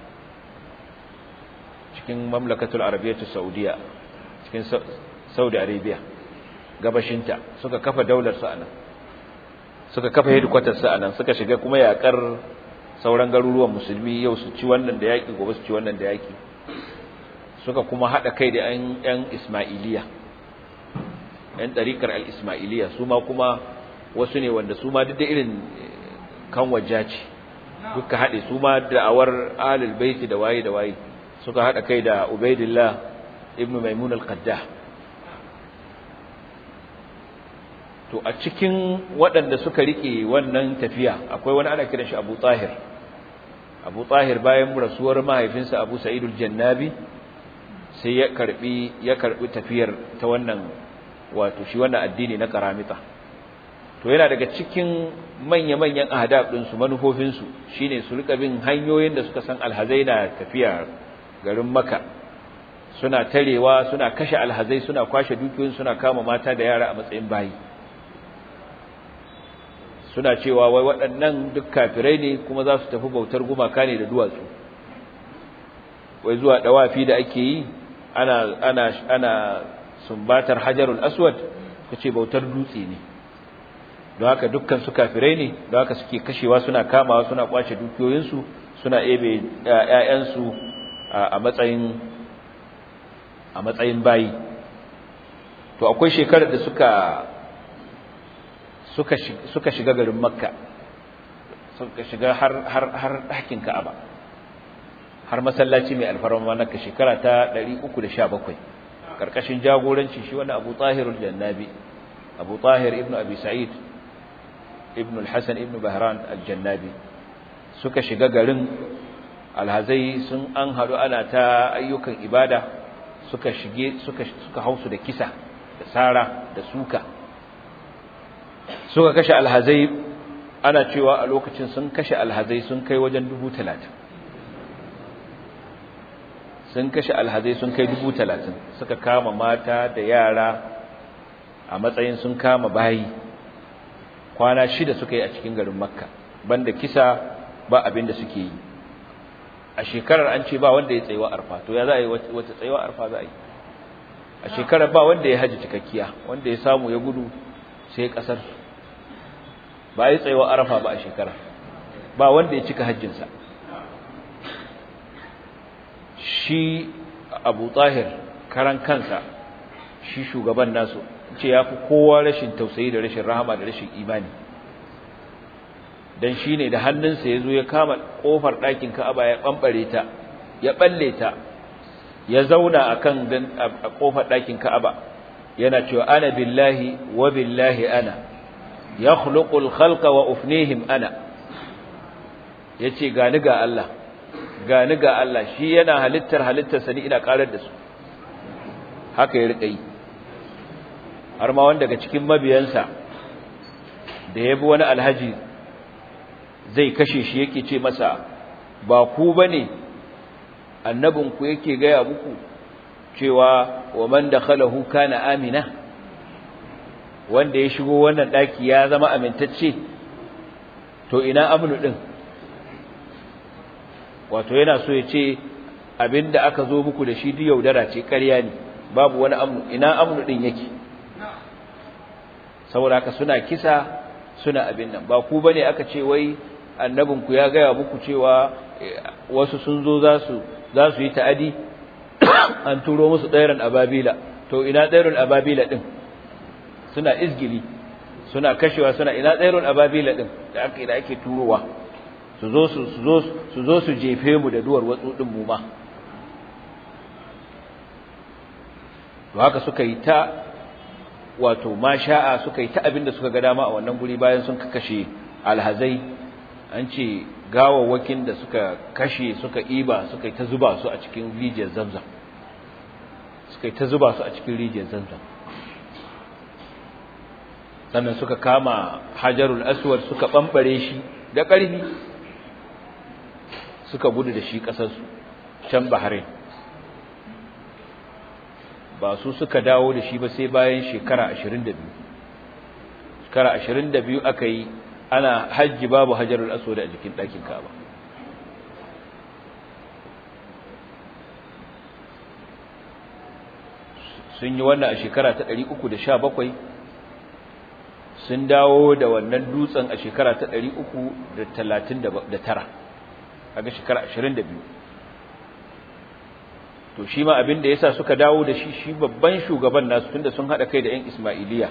cikin mamlakatul arabiyyatu saudiya cikin saudi arabia gabashinta suka kafa daular su anan suka kafa hedikwatar su anan suka shiga kuma yakar sauran garuruwan musulmi yau su ci wannan da yaki gobe su ci wannan da yaki suka kuma hada kai da yan yan ismailiya yan ɗarikar al-ismailiya su ma kuma wasu ne wanda su ma duk da irin kan wajaci duka haɗe su ma da'awar ahlul baiti da waye da waye suka haɗa kai da ubaidillah ibn maimun al-qaddah to a cikin waɗanda suka rike wannan tafiya akwai wani ana kiran shi Abu Tahir Abu Tahir bayan rasuwar mahaifinsa Abu Sa'id al-Jannabi sai ya karbi ya karbi tafiyar ta wannan wato shi wannan addini na karamita to yana daga cikin manya-manyan ahdab din su manufofin su shine su rika bin hanyoyin da suka san alhazai na tafiya garin Makka suna tarewa suna kashe alhazai suna kwashe dukiyoyin suna kama mata da yara a matsayin bayi suna cewa wai waɗannan duk kafirai ne kuma za su tafi bautar gumaka ne da duwatsu wai zuwa dawafi da ake yi ana ana ana sumbatar hajarul aswad kace bautar dutse ne don haka dukkan su kafirai ne don haka suke kashewa suna kamawa suna kwace dukiyoyinsu suna ebe ƴaƴansu a matsayin a matsayin bayi to akwai shekarar da suka suka suka shiga garin makka suka shiga har har har ɗakin ka'aba har masallaci mai alfarma na ka shekara ta 317 karkashin jagoranci shi wani Abu Tahir al-Jannabi Abu Tahir ibn Abi Sa'id ibn al-Hasan ibn Bahran al-Jannabi suka shiga garin alhazai sun an hadu ana ta ayyukan ibada suka shige suka suka hausu da kisa da sara da suka suka kashe alhazai ana cewa a lokacin sun kashe alhazai sun kai wajen dubu talatin sun kashe alhazai sun kai dubu talatin suka kama mata da yara a matsayin sun kama bayi kwana shida suka yi a cikin garin makka banda kisa ba abin da suke yi a shekarar an ce ba wanda ya tsayewa arfa to ya za a yi wata tsayewa arfa za a yi a shekarar ba wanda ya haji cikakkiya wanda ya samu ya gudu sai kasar ba a yi tsayewa arfa ba a shekara ba wanda ya cika hajjinsa shi abu tahir karan kansa shi shugaban nasu ce ya fi kowa rashin tausayi da rashin rahama da rashin imani don shi ne da hannunsa ya zo ya kama ƙofar ɗakin ka'aba ya ɓamɓare ta ya ɓalle ta ya zauna a kan a ƙofar ɗakin ka'aba yana cewa ana billahi wa billahi ana ya khuluqul khalqa wa ufnihim ana ya ce gani ga Allah gani ga Allah shi yana halittar halittarsa ni ina karar da su haka ya rika yi har ma wanda daga cikin mabiyansa da ya bi wani alhaji zai kashe shi yake ce masa ba ku bane annabinku yake gaya muku cewa wa man dakhalahu kana amina wanda ya shigo wannan daki ya zama amintacce to ina amnu din wato yana so ya ce abinda aka zo muku da shi duk yaudara ce ƙarya ne babu wani amnu ina amnu din yake saboda haka suna kisa suna abin nan ba ku bane aka ce wai annabinku ya gaya muku cewa wasu sun zo za su za su yi ta'adi an turo musu ɗairan ababila to ina ɗairan ababila din suna izgili suna kashewa suna ina ɗairan ababila din da aka da ake turowa su zo su zo su zo su jefe mu da duwar watsu din mu ma to haka suka yi ta wato masha'a suka yi ta abin da suka ga dama a wannan guri bayan sun kashe alhazai an ce gawawwakin da suka kashe suka iba suka yi ta zuba su a cikin rijiyar zamzam suka yi ta zuba su a cikin rijiyar zamzam sannan suka kama hajarul aswad suka bambare shi da ƙarfi suka gudu da shi ƙasarsu can bahrain ba su suka dawo da shi ba sai bayan shekara 22 shekara 22 aka yi ana hajji babu hajarul aswad a jikin ɗakin Ka'aba sun yi wannan a shekara ta 317 sun dawo da wannan dutsen a shekara ta 339 kaga shekara 22 to shi ma abin da yasa suka dawo da shi shi babban shugaban nasu tunda sun hada kai da ƴan Ismailiya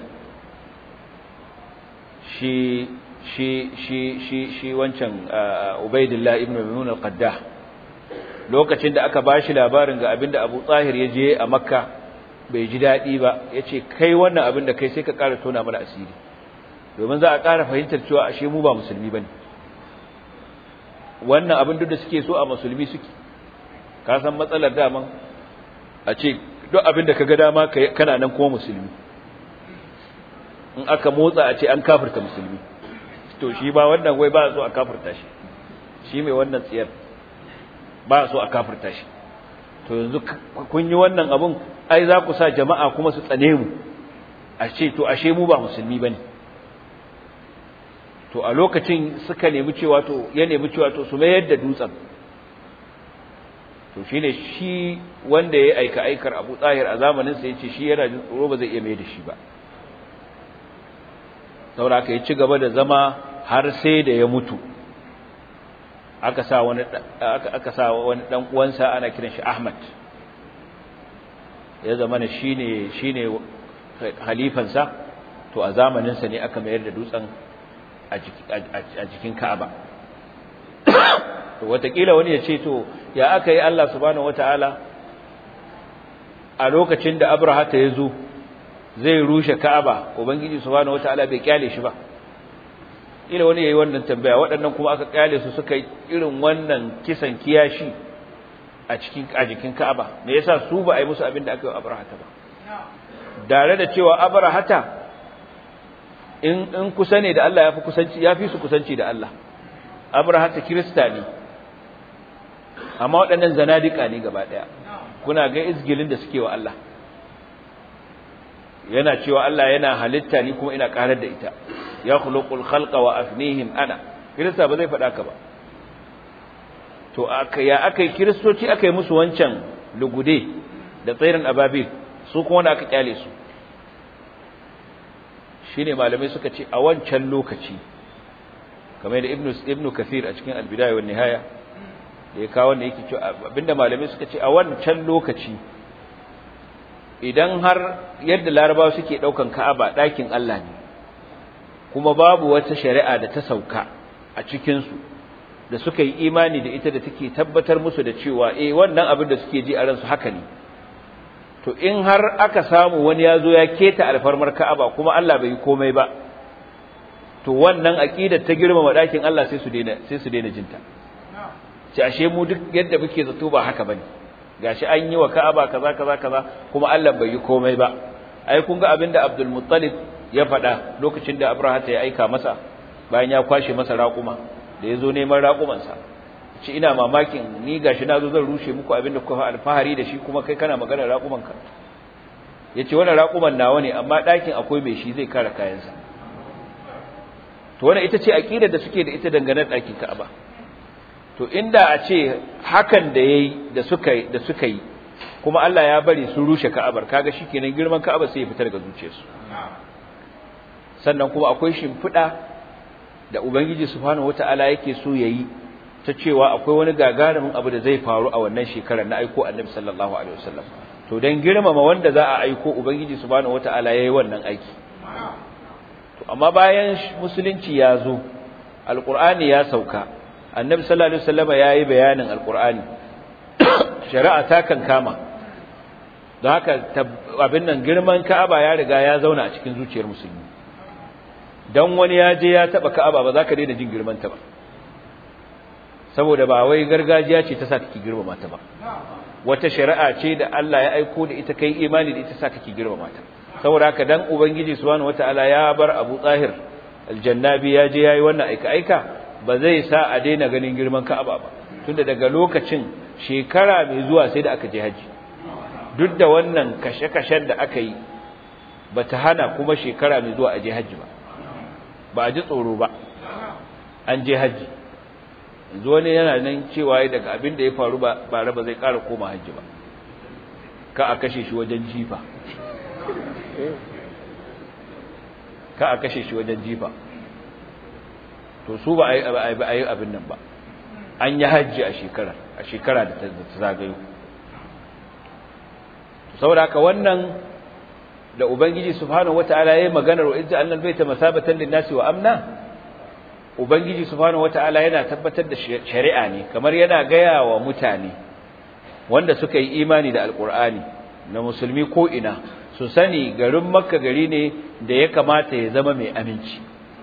shi shi shi shi shi wancan Ubaidillah ibn Maimun al-Qaddah lokacin da aka bashi labarin ga abin da Abu Tahir ya je a Makka bai ji dadi ba yace kai wannan abin da kai sai ka ƙara tona mana asiri domin za a ƙara fahimtar cewa ashe mu ba musulmi bane wannan abin duk da suke so a musulmi suke ka san matsalar daman a ce duk abin da ka ga dama kana nan kuma musulmi in aka motsa a ce an kafirta musulmi to shi ba wannan wai ba so a kafirta shi shi mai wannan tsiyar ba so a kafirta shi to yanzu kun yi wannan abun ai za ku sa jama'a kuma su tsane mu a ce to ashe mu ba musulmi bane to a lokacin suka nemi cewa to ya nemi cewa to su mayar da dutsen to shine shi wanda ya aika aikar Abu Tahir a zamanin sa yace shi yana jin tsoro ba zai iya mayar da shi ba saboda aka yi ci gaba da zama har sai da ya mutu aka sa wani aka sa wani dan uwansa ana kiran shi Ahmad ya zama ne shine shine halifansa to a zamanin sa ne aka mayar da dutsen a jikin Ka'aba to watakila wani ya ce to ya aka yi Allah subhanahu wataala a lokacin da Abraha ta yazo zai rushe Ka'aba ubangiji subhanahu wataala bai kyale shi ba ila wani yayi wannan tambaya waɗannan kuma aka kyale su suka yi irin wannan kisan kiyashi a cikin a jikin Ka'aba me yasa su ba a yi musu abin da aka yi wa Abraha ba dare da cewa Abraha in in kusa ne da Allah yafi kusanci yafi su kusanci da Allah Abraha ta Kirista ne amma waɗannan zanadika ne gaba ɗaya kuna ga izgilin da suke wa Allah yana cewa Allah yana halitta ni kuma ina karar da ita ya khuluqul khalqa wa afnihim ana Kirista ba zai faɗa ka ba to aka ya akai kiristoci akai musu wancan lugude da tsairin ababil su kuma wanda aka kyale su shine malamai suka ce a wancan lokaci kamar da ibnu ibnu kathir a cikin al-bidaya wan nihaya da ya kawo wanda yake cewa abinda malamai suka ce a wancan lokaci idan har yadda larabawa suke daukan ka'aba dakin Allah ne kuma babu wata shari'a da ta sauka a cikin su da suka yi imani da ita da take tabbatar musu da cewa eh wannan abin da suke ji a ransu haka ne to in har aka samu wani ya zo ya keta alfarmar ka'aba kuma Allah bai yi komai ba to wannan aqidar ta girmama dakin Allah sai su daina sai su daina jinta ce ashe mu duk yadda muke zato ba haka bane gashi an yi wa Ka'aba kaza kaza kaza kuma Allah bai yi komai ba ai kun ga abinda Abdul Muttalib ya faɗa lokacin da Abraha ya aika masa bayan ya kwashe masa raƙuma da yazo neman raƙuman sa ce ina mamakin ni gashi nazo zan rushe muku abinda kuka alfahari da shi kuma kai kana magana raƙuman ka yace wannan raƙuman nawa ne amma ɗakin akwai mai shi zai kare kayansa to wannan ita ce aqidar da suke da ita dangane da ɗakin Ka'aba to inda a ce hakan da yayi da suka da suka yi kuma Allah ya bari sun rushe Ka'abar kaga shikenan girman Ka'aba sai ya fita daga zuciyarsu sannan kuma akwai shimfida da Ubangiji subhanahu wataala yake so yayi ta cewa akwai wani gagarumin abu da zai faru a wannan shekarar na aiko Annabi sallallahu alaihi wasallam to dan girmama wanda za a aiko Ubangiji subhanahu wataala yayi wannan aiki to amma bayan musulunci ya zo alqur'ani ya sauka annabi sallallahu alaihi wasallama yayi bayanin alqur'ani shari'a ta kan kama don haka abin nan girman ka'aba ya riga ya zauna a cikin zuciyar musulmi dan wani ya je ya taba ka'aba ba za ka daina jin girman ta ba saboda ba wai gargajiya ce ta sa kake girmama ta ba wata shari'a ce da Allah ya aiko da ita kai imani da ita sa kake girmama ta saboda haka dan ubangiji subhanahu wataala ya bar Abu Tahir aljannabi ya je yayi wannan aika aika ba zai sa a daina ganin girman Ka'aba ba tunda daga lokacin shekara mai zuwa sai da aka je haji duk da wannan kashe-kashen da aka yi bata hana kuma shekara mai zuwa a je haji ba ba a ji tsoro ba an je hajji yanzu wani yana nan cewa daga abin da ya faru ba bare ba zai ƙara koma hajji ba ka a kashe shi wajen jifa ka a kashe shi wajen jifa to su ba a yi abin nan ba an yi hajji a shekara a shekara da ta zagayo saboda haka wannan da ubangiji subhanahu wataala yayin maganar wa idza annal baita masabatan lin-nasi wa amna ubangiji subhanahu wataala yana tabbatar da shari'a ne kamar yana gaya wa mutane wanda suka yi imani da alqur'ani na musulmi ko ina su sani garin makka gari ne da ya kamata ya zama mai aminci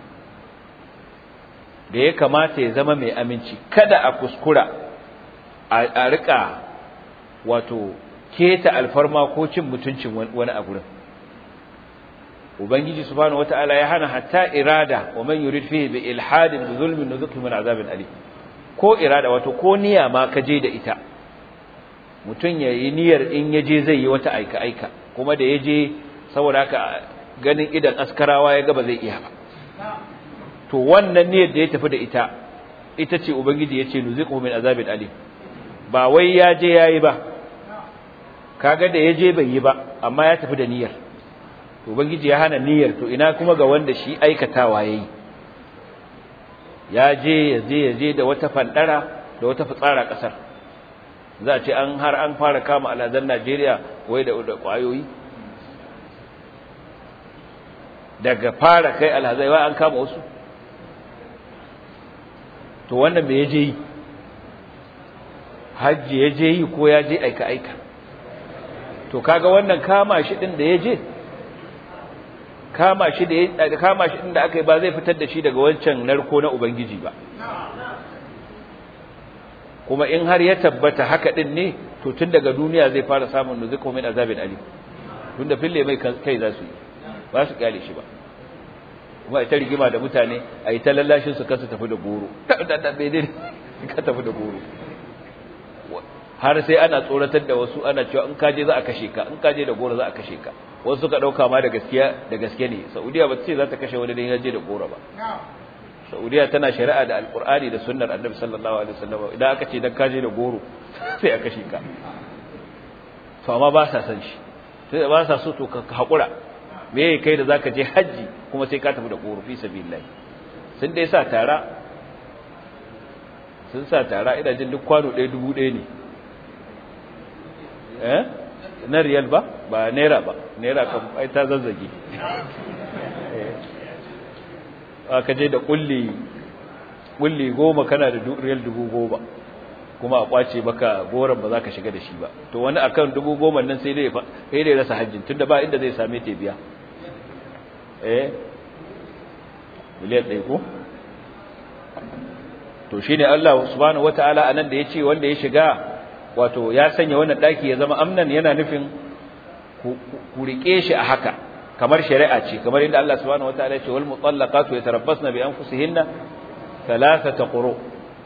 da ya kamata ya zama mai aminci kada a kuskura a rika wato keta alfarma ko cin mutuncin wani a gurin ubangiji subhanahu wataala ya hana hatta irada wa man yurid fihi bi ilhadin bi zulmin nuzukhu min azabin alim ko irada wato ko niyya ma ka je da ita mutun yayi niyyar in yaje zai yi wata aika aika kuma da yaje saboda haka ganin idan askarawa ya ga ba zai iya ba to wannan niyyar da ya tafi da ita ita ce ubangiji yace nuzukhu min azabin alim ba wai ya je yayi ba kaga da yaje bai yi ba amma ya tafi da niyyar to ubangiji ya hana niyyar to ina kuma ga wanda shi aikatawa yayi ya je ya je ya je da wata fandara da wata fitsara kasar za a ce an har an fara kama alazan Najeriya wai da da kwayoyi daga fara kai alhazai wai an kama wasu to wannan me yaje yi hajji yaje yi ko ya je aika aika to kaga wannan kama shi din da yaje kama shi da kama shi inda aka yi ba zai fitar da shi daga wancan narko na ubangiji ba kuma in har ya tabbata haka din ne to tun daga duniya zai fara samun nuzuku min azabin alim tunda fille mai kai za su yi ba su kyale shi ba kuma ita rigima da mutane a yi ta lallashin su kansu tafi da goro da bai dai ka tafi da goro har sai ana tsoratar da wasu ana cewa in kaje za a kashe ka in kaje da goro za a kashe ka wasu suka dauka ma da gaskiya da gaske ne saudiya ba ta ce za ta kashe wani dan yaje da goro ba saudiya tana shari'a da alqur'ani da sunnar annabi sallallahu alaihi wasallam idan aka ce dan kaje da goro sai a kashe ka to amma ba sa san shi sai ba sa so to ka hakura me kai da zaka je haji kuma sai ka tafi da goro fi sabilillah sun dai sa tara sun sa tara ina jin duk kwano ɗaya dubu ɗaya ne eh na riyal ba ba naira ba naira kan ai ta zazzage aka je da kulli kulli goma kana da riyal dubu goma kuma a kwace maka goron ba za ka shiga da shi ba to wani akan dubu goma nan sai dai sai dai rasa hajjin tunda ba inda zai same ta biya eh miliyan ɗaya ko to shine Allah subhanahu wataala anan da yace wanda ya shiga wato ya sanya wannan daki ya zama amnan yana nufin ku rike shi a haka kamar shari'a ce kamar inda Allah subhanahu wataala ya ce wal mutallaqatu yatarabbasna bi anfusihinna thalathata quru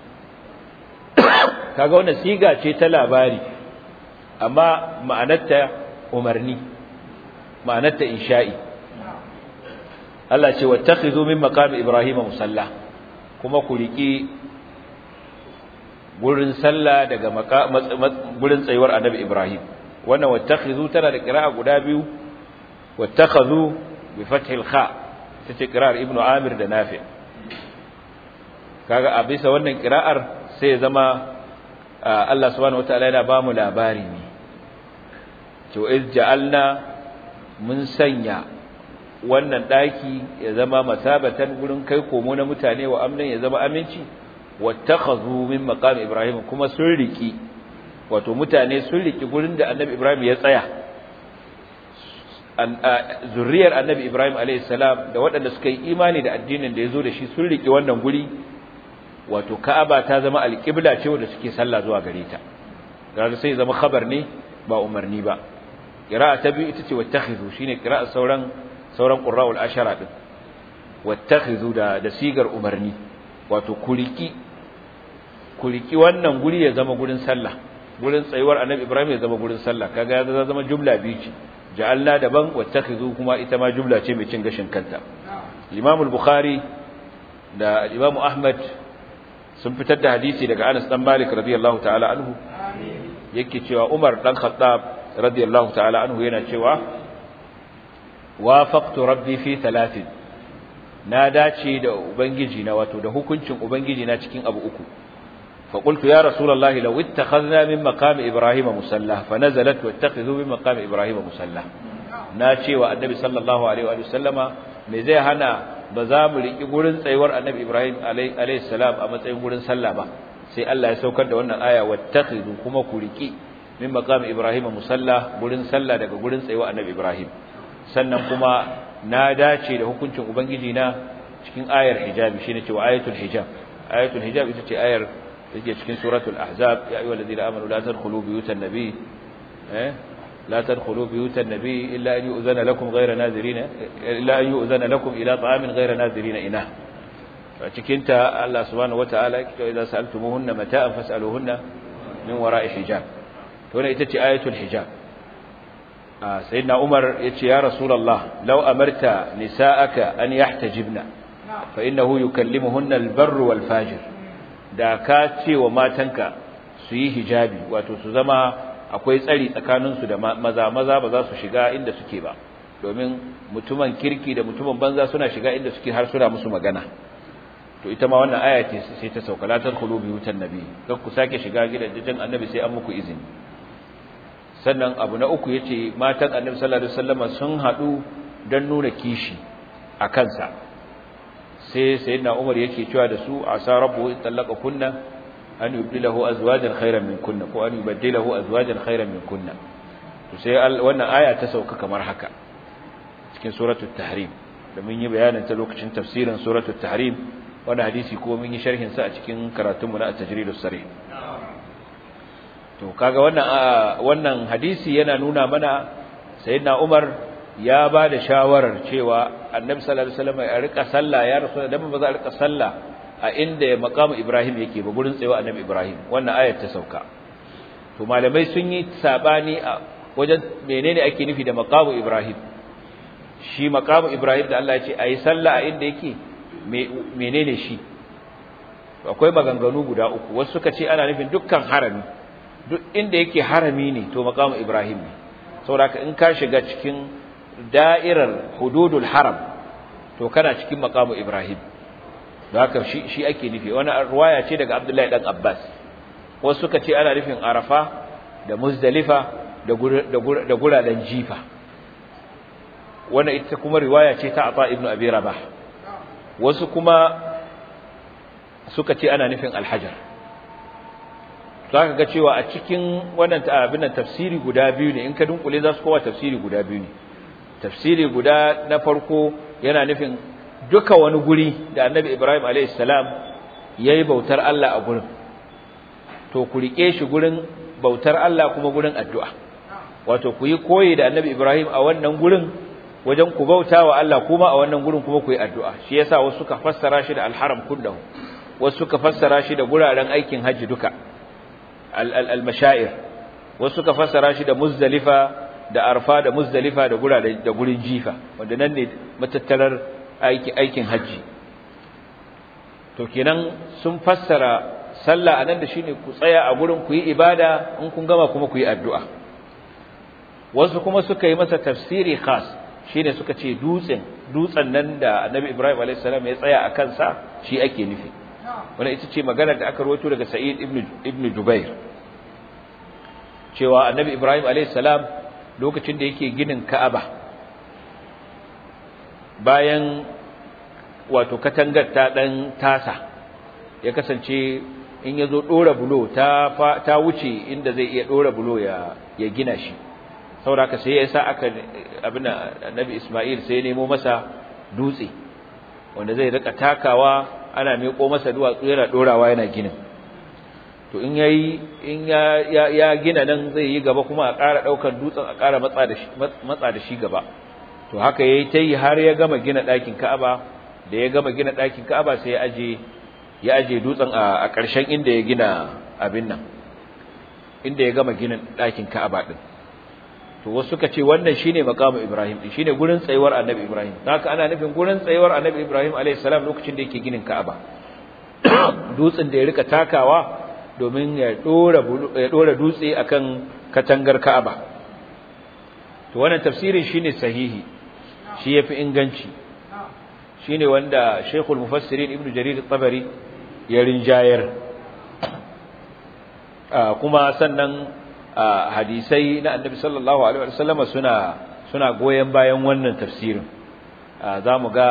kaga wannan siga ce ta labari amma ma'anarta umarni ma'anarta insha'i Allah ce wattakhidhu min maqami ibrahima musalla kuma ku riki gurin sallah daga gurin tsayuwar annabi Ibrahim wannan wattakhidhu tana da qira'a guda biyu wattakhadhu bi fathil kha tace qira'ar ibnu amir da nafi kaga a bisa wannan qira'ar sai ya zama Allah subhanahu wataala yana ba mu labari ne to iz ja'alna mun sanya wannan daki ya zama masabatan gurin kai komo na mutane wa amnan ya zama aminci wattakhadhu min maqam ibrahim kuma sun riki wato mutane sun riki gurin da annabi ibrahim ya tsaya zuriyar annabi ibrahim alayhi salam da waɗanda suka yi imani da addinin da yazo da shi sun riki wannan guri wato ka'aba ta zama alqibla ce wanda suke sallah zuwa gare ta kaga sai zama khabar ne ba umarni ba qira'a ta biyu ita ce wattakhidhu shine qira'a sauran sauran qurra'ul ashara din wattakhidhu da da sigar umarni wato kuriki kuriki wannan guri ya zama gurin sallah gurin tsayuwar annabi ibrahim ya zama gurin sallah kaga ya zama jumla biyu ce ja'alna daban wattakhidhu kuma ita ma jumla ce mai cin gashin kanta imam al-bukhari da Imam Ahmad sun fitar da hadisi daga Anas dan Malik radiyallahu ta'ala anhu yake cewa Umar dan Khattab radiyallahu ta'ala anhu yana cewa wafaqtu rabbi fi thalathin na dace da ubangiji na wato da hukuncin ubangiji na cikin abu uku fa qultu ya rasulullahi law ittakhadna min maqami ibrahima musalla fa nazalat wattakhidhu min maqami ibrahima musalla na cewa annabi sallallahu alaihi wa sallama me zai hana ba za mu riki gurin tsayuwar annabi ibrahim alaihi salam a matsayin gurin sallah ba sai Allah ya saukar da wannan aya wattakhidhu kuma ku riki min maqami ibrahima musalla gurin sallah daga gurin tsayuwar annabi ibrahim sannan kuma na dace da hukuncin ubangiji na cikin ayar hijabi shine cewa ayatul hijab ayatul hijab ita ce ayar da ke cikin suratul ahzab ya ayyuhal ladina amanu la tadkhulu buyutan nabiy eh la tadkhulu buyutan nabiy illa an yu'zana lakum ghayra nazirina illa an yu'zana lakum ila ta'amin ghayra nazirina ina a cikin ta Allah subhanahu wataala yake cewa idza sa'altumuhunna mata'an fas'aluhunna min wara'i hijab to ne ita ce ayatul hijab sayyidina Umar yace ya Rasulullah law amarta nisa'aka an yahtajibna fa innahu yukallimuhunna al-barr wal fajir da ka ce wa matanka su yi hijabi wato su zama akwai tsari tsakanin su da maza maza ba za su shiga inda suke ba domin mutumin kirki da mutumin banza suna shiga inda suke har suna musu magana to ita ma wannan aya ce sai ta sauka la tadkhulu biyutan nabi kar ku sake shiga gidajen annabi sai an muku izini sannan abu na uku yace matan annabi sallallahu alaihi wasallam sun hadu dan nuna kishi a kansa sai sayyidina Umar yake cewa da su asa rabbu in talaqa kunna an yubdilahu azwajan khairan min kunna ko an yubdilahu azwajan khairan min kunna to sai wannan aya ta sauka kamar haka cikin suratul tahrim da mun yi bayanin ta lokacin tafsirin suratul tahrim wannan hadisi ko mun yi sharhin sa a cikin karatunmu na at-tajridus sarih to kaga wannan wannan hadisi yana nuna mana sayyidina Umar ya ba da shawarar cewa Annabi sallallahu alaihi wasallam ya rika sallah ya rasul da ba za a rika sallah a inda maqamu Ibrahim yake ba gurin tsayawa Annabi Ibrahim wannan ayar ta sauka to malamai sun yi sabani a wajen menene ake nufi da maqamu Ibrahim shi maqamu Ibrahim da Allah ya ce ayi sallah a inda yake menene shi akwai maganganu guda uku wasu suka ce ana nufin dukkan harami duk inda yake harami ne to maqamu ibrahim ne saboda in ka shiga cikin da'irar hududul haram to kana cikin maqamu ibrahim da haka shi shi ake nufi wani ruwaya ce daga abdullahi dan abbas wasu suka ce ana nufin arafa da muzdalifa da da guradan jifa wannan ita kuma riwaya ce ta ata ibnu abi rabah wasu kuma suka ce ana nufin alhajar za ka ga cewa a cikin wannan abin nan tafsiri guda biyu ne in ka dunkule za su kowa tafsiri guda biyu ne tafsiri guda na farko yana nufin duka wani guri da annabi ibrahim a.s. ya yi bautar allah a gurin to ku riƙe shi gurin bautar allah kuma gurin addu'a wato ku yi koyi da annabi ibrahim a wannan gurin wajen ku bauta wa allah kuma a wannan gurin kuma ku yi addu'a shi yasa wasu suka fassara shi da alharam kullahu wasu suka fassara shi da guraren aikin hajji duka al-mashair wasu suka fassara shi da muzdalifa da arfa da muzdalifa da guraren da gurin jifa wanda nan ne matattarar aikin aikin haji to kenan sun fassara sallah anan da shine ku tsaya a gurin ku yi ibada in kun gama kuma ku yi addu'a wasu kuma suka yi masa tafsiri khas shine suka ce dutsen dutsen nan da Annabi Ibrahim alayhis salam ya tsaya a kansa shi ake nufi wannan ita ce magana da aka rawaito daga Sa'id ibn ibn Jubair cewa Annabi Ibrahim alayhis salam lokacin da yake ginin Ka'aba bayan wato katangar ta dan tasa ya kasance in yazo dora bulo ta ta wuce inda zai iya dora bulo ya ya gina shi saboda sai ya sa aka abin Annabi Isma'il sai ya nemo masa dutse wanda zai rika takawa ana miƙo masa duwatsu yana dorawa yana ginin to in yayi in ya ya gina nan zai yi gaba kuma a ƙara daukar dutsen a ƙara matsa da shi matsa da shi gaba to haka yayi tayi har ya gama gina ɗakin Ka'aba da ya gama gina ɗakin Ka'aba sai ya aje ya aje dutsen a ƙarshen inda ya gina abin nan inda ya gama gina ɗakin Ka'aba din to wasu suka ce wannan shine maqamu ibrahim din shine gurin tsayuwar annabi ibrahim haka ana nufin gurin tsayuwar annabi ibrahim alayhi salam lokacin da yake ginin ka'aba dutsen da ya rika takawa domin ya dora ya dora dutse akan katangar ka'aba to wannan tafsirin shine sahihi shi yafi inganci shine wanda Sheikhul Mufassirin Ibn Jarir at-Tabari ya rinjayar kuma sannan hadisai na Annabi sallallahu alaihi wasallam suna suna goyen bayan wannan tafsirin zamu ga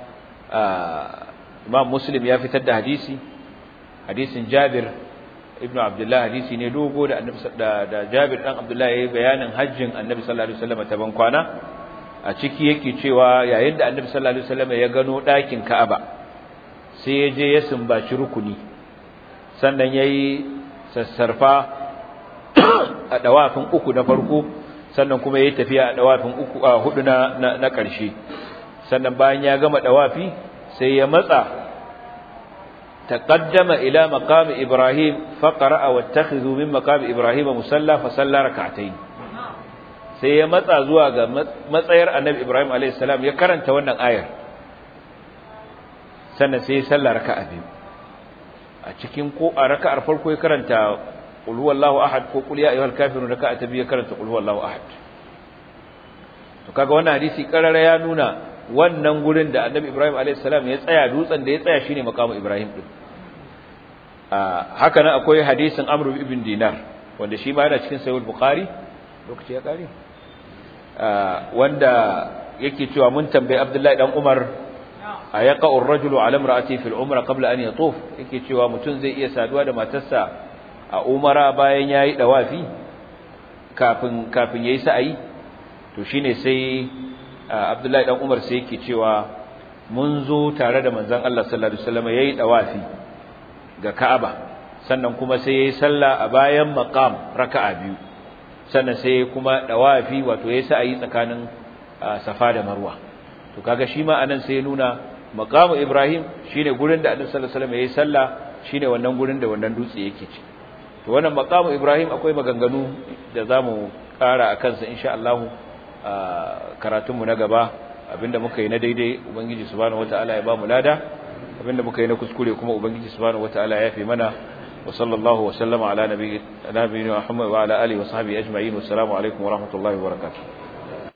Imam Muslim ya fitar da hadisi hadisin Jabir ibn Abdullah hadisi ne dogo da Annabi da Jabir dan Abdullah yayi bayanin hajjin Annabi sallallahu alaihi wasallam ta ban kwana a ciki yake cewa yayin da Annabi sallallahu alaihi wasallam ya gano ɗakin Ka'aba sai ya je ya sumbaci rukuni sannan yayi sassarfa a dawafin uku na farko sannan kuma yayi tafiya a dawafin uku a hudu na na ƙarshe sannan bayan ya gama dawafi sai ya matsa تقدم إلى مقام إبراهيم فقرأ واتخذوا من مقام إبراهيم مسلى فصلى ركعتين sai ya matsa zuwa ga matsayar annabi Ibrahim a.s. ya karanta wannan ayar sannan sai ya salla raka'a biyu a cikin ko a raka'ar farko ya karanta qul huwallahu ahad ko qul ya ayyuhal kafirun raka'a ta biyu ya karanta qul huwallahu ahad to kaga wannan hadisi karara ya nuna wannan gurin da annabi Ibrahim a.s. ya tsaya dutsen da ya tsaya shine makamu Ibrahim din haka nan akwai hadisin Amr ibn Dinar wanda shi ma yana cikin Sahih Bukhari lokaci ya kare wanda yake cewa mun tambayi Abdullahi dan Umar ayaqa ar-rajulu ala imra'ati fil umra qabla an yatuf yake cewa mutum zai iya saduwa da matarsa a umara bayan yayi dawafi kafin kafin yayi sa'ayi to shine sai Abdullahi dan Umar sai yake cewa mun zo tare da manzon Allah sallallahu alaihi wasallam yayi dawafi ga Ka'aba sannan kuma sai yayi sallah a bayan maqam raka'a biyu sannan sai kuma dawafi wato yayi sa'ayi tsakanin Safa da Marwa to kaga shi ma anan sai ya nuna maqamu Ibrahim shine gurin da Annabi sallallahu alaihi wasallam yayi sallah shine wannan gurin da wannan dutse yake ci to wannan maqamu Ibrahim akwai maganganu da zamu kara akan sa insha Allah karatunmu na gaba abinda muka yi na daidai ubangiji subhanahu wataala ya bamu lada abinda muka yi na kuskure kuma ubangiji subhanahu wataala ya yafe mana wa sallallahu wa sallama ala nabiyina Muhammad wa ala alihi wa sahbihi ajma'in wa assalamu alaikum wa rahmatullahi wa barakatuh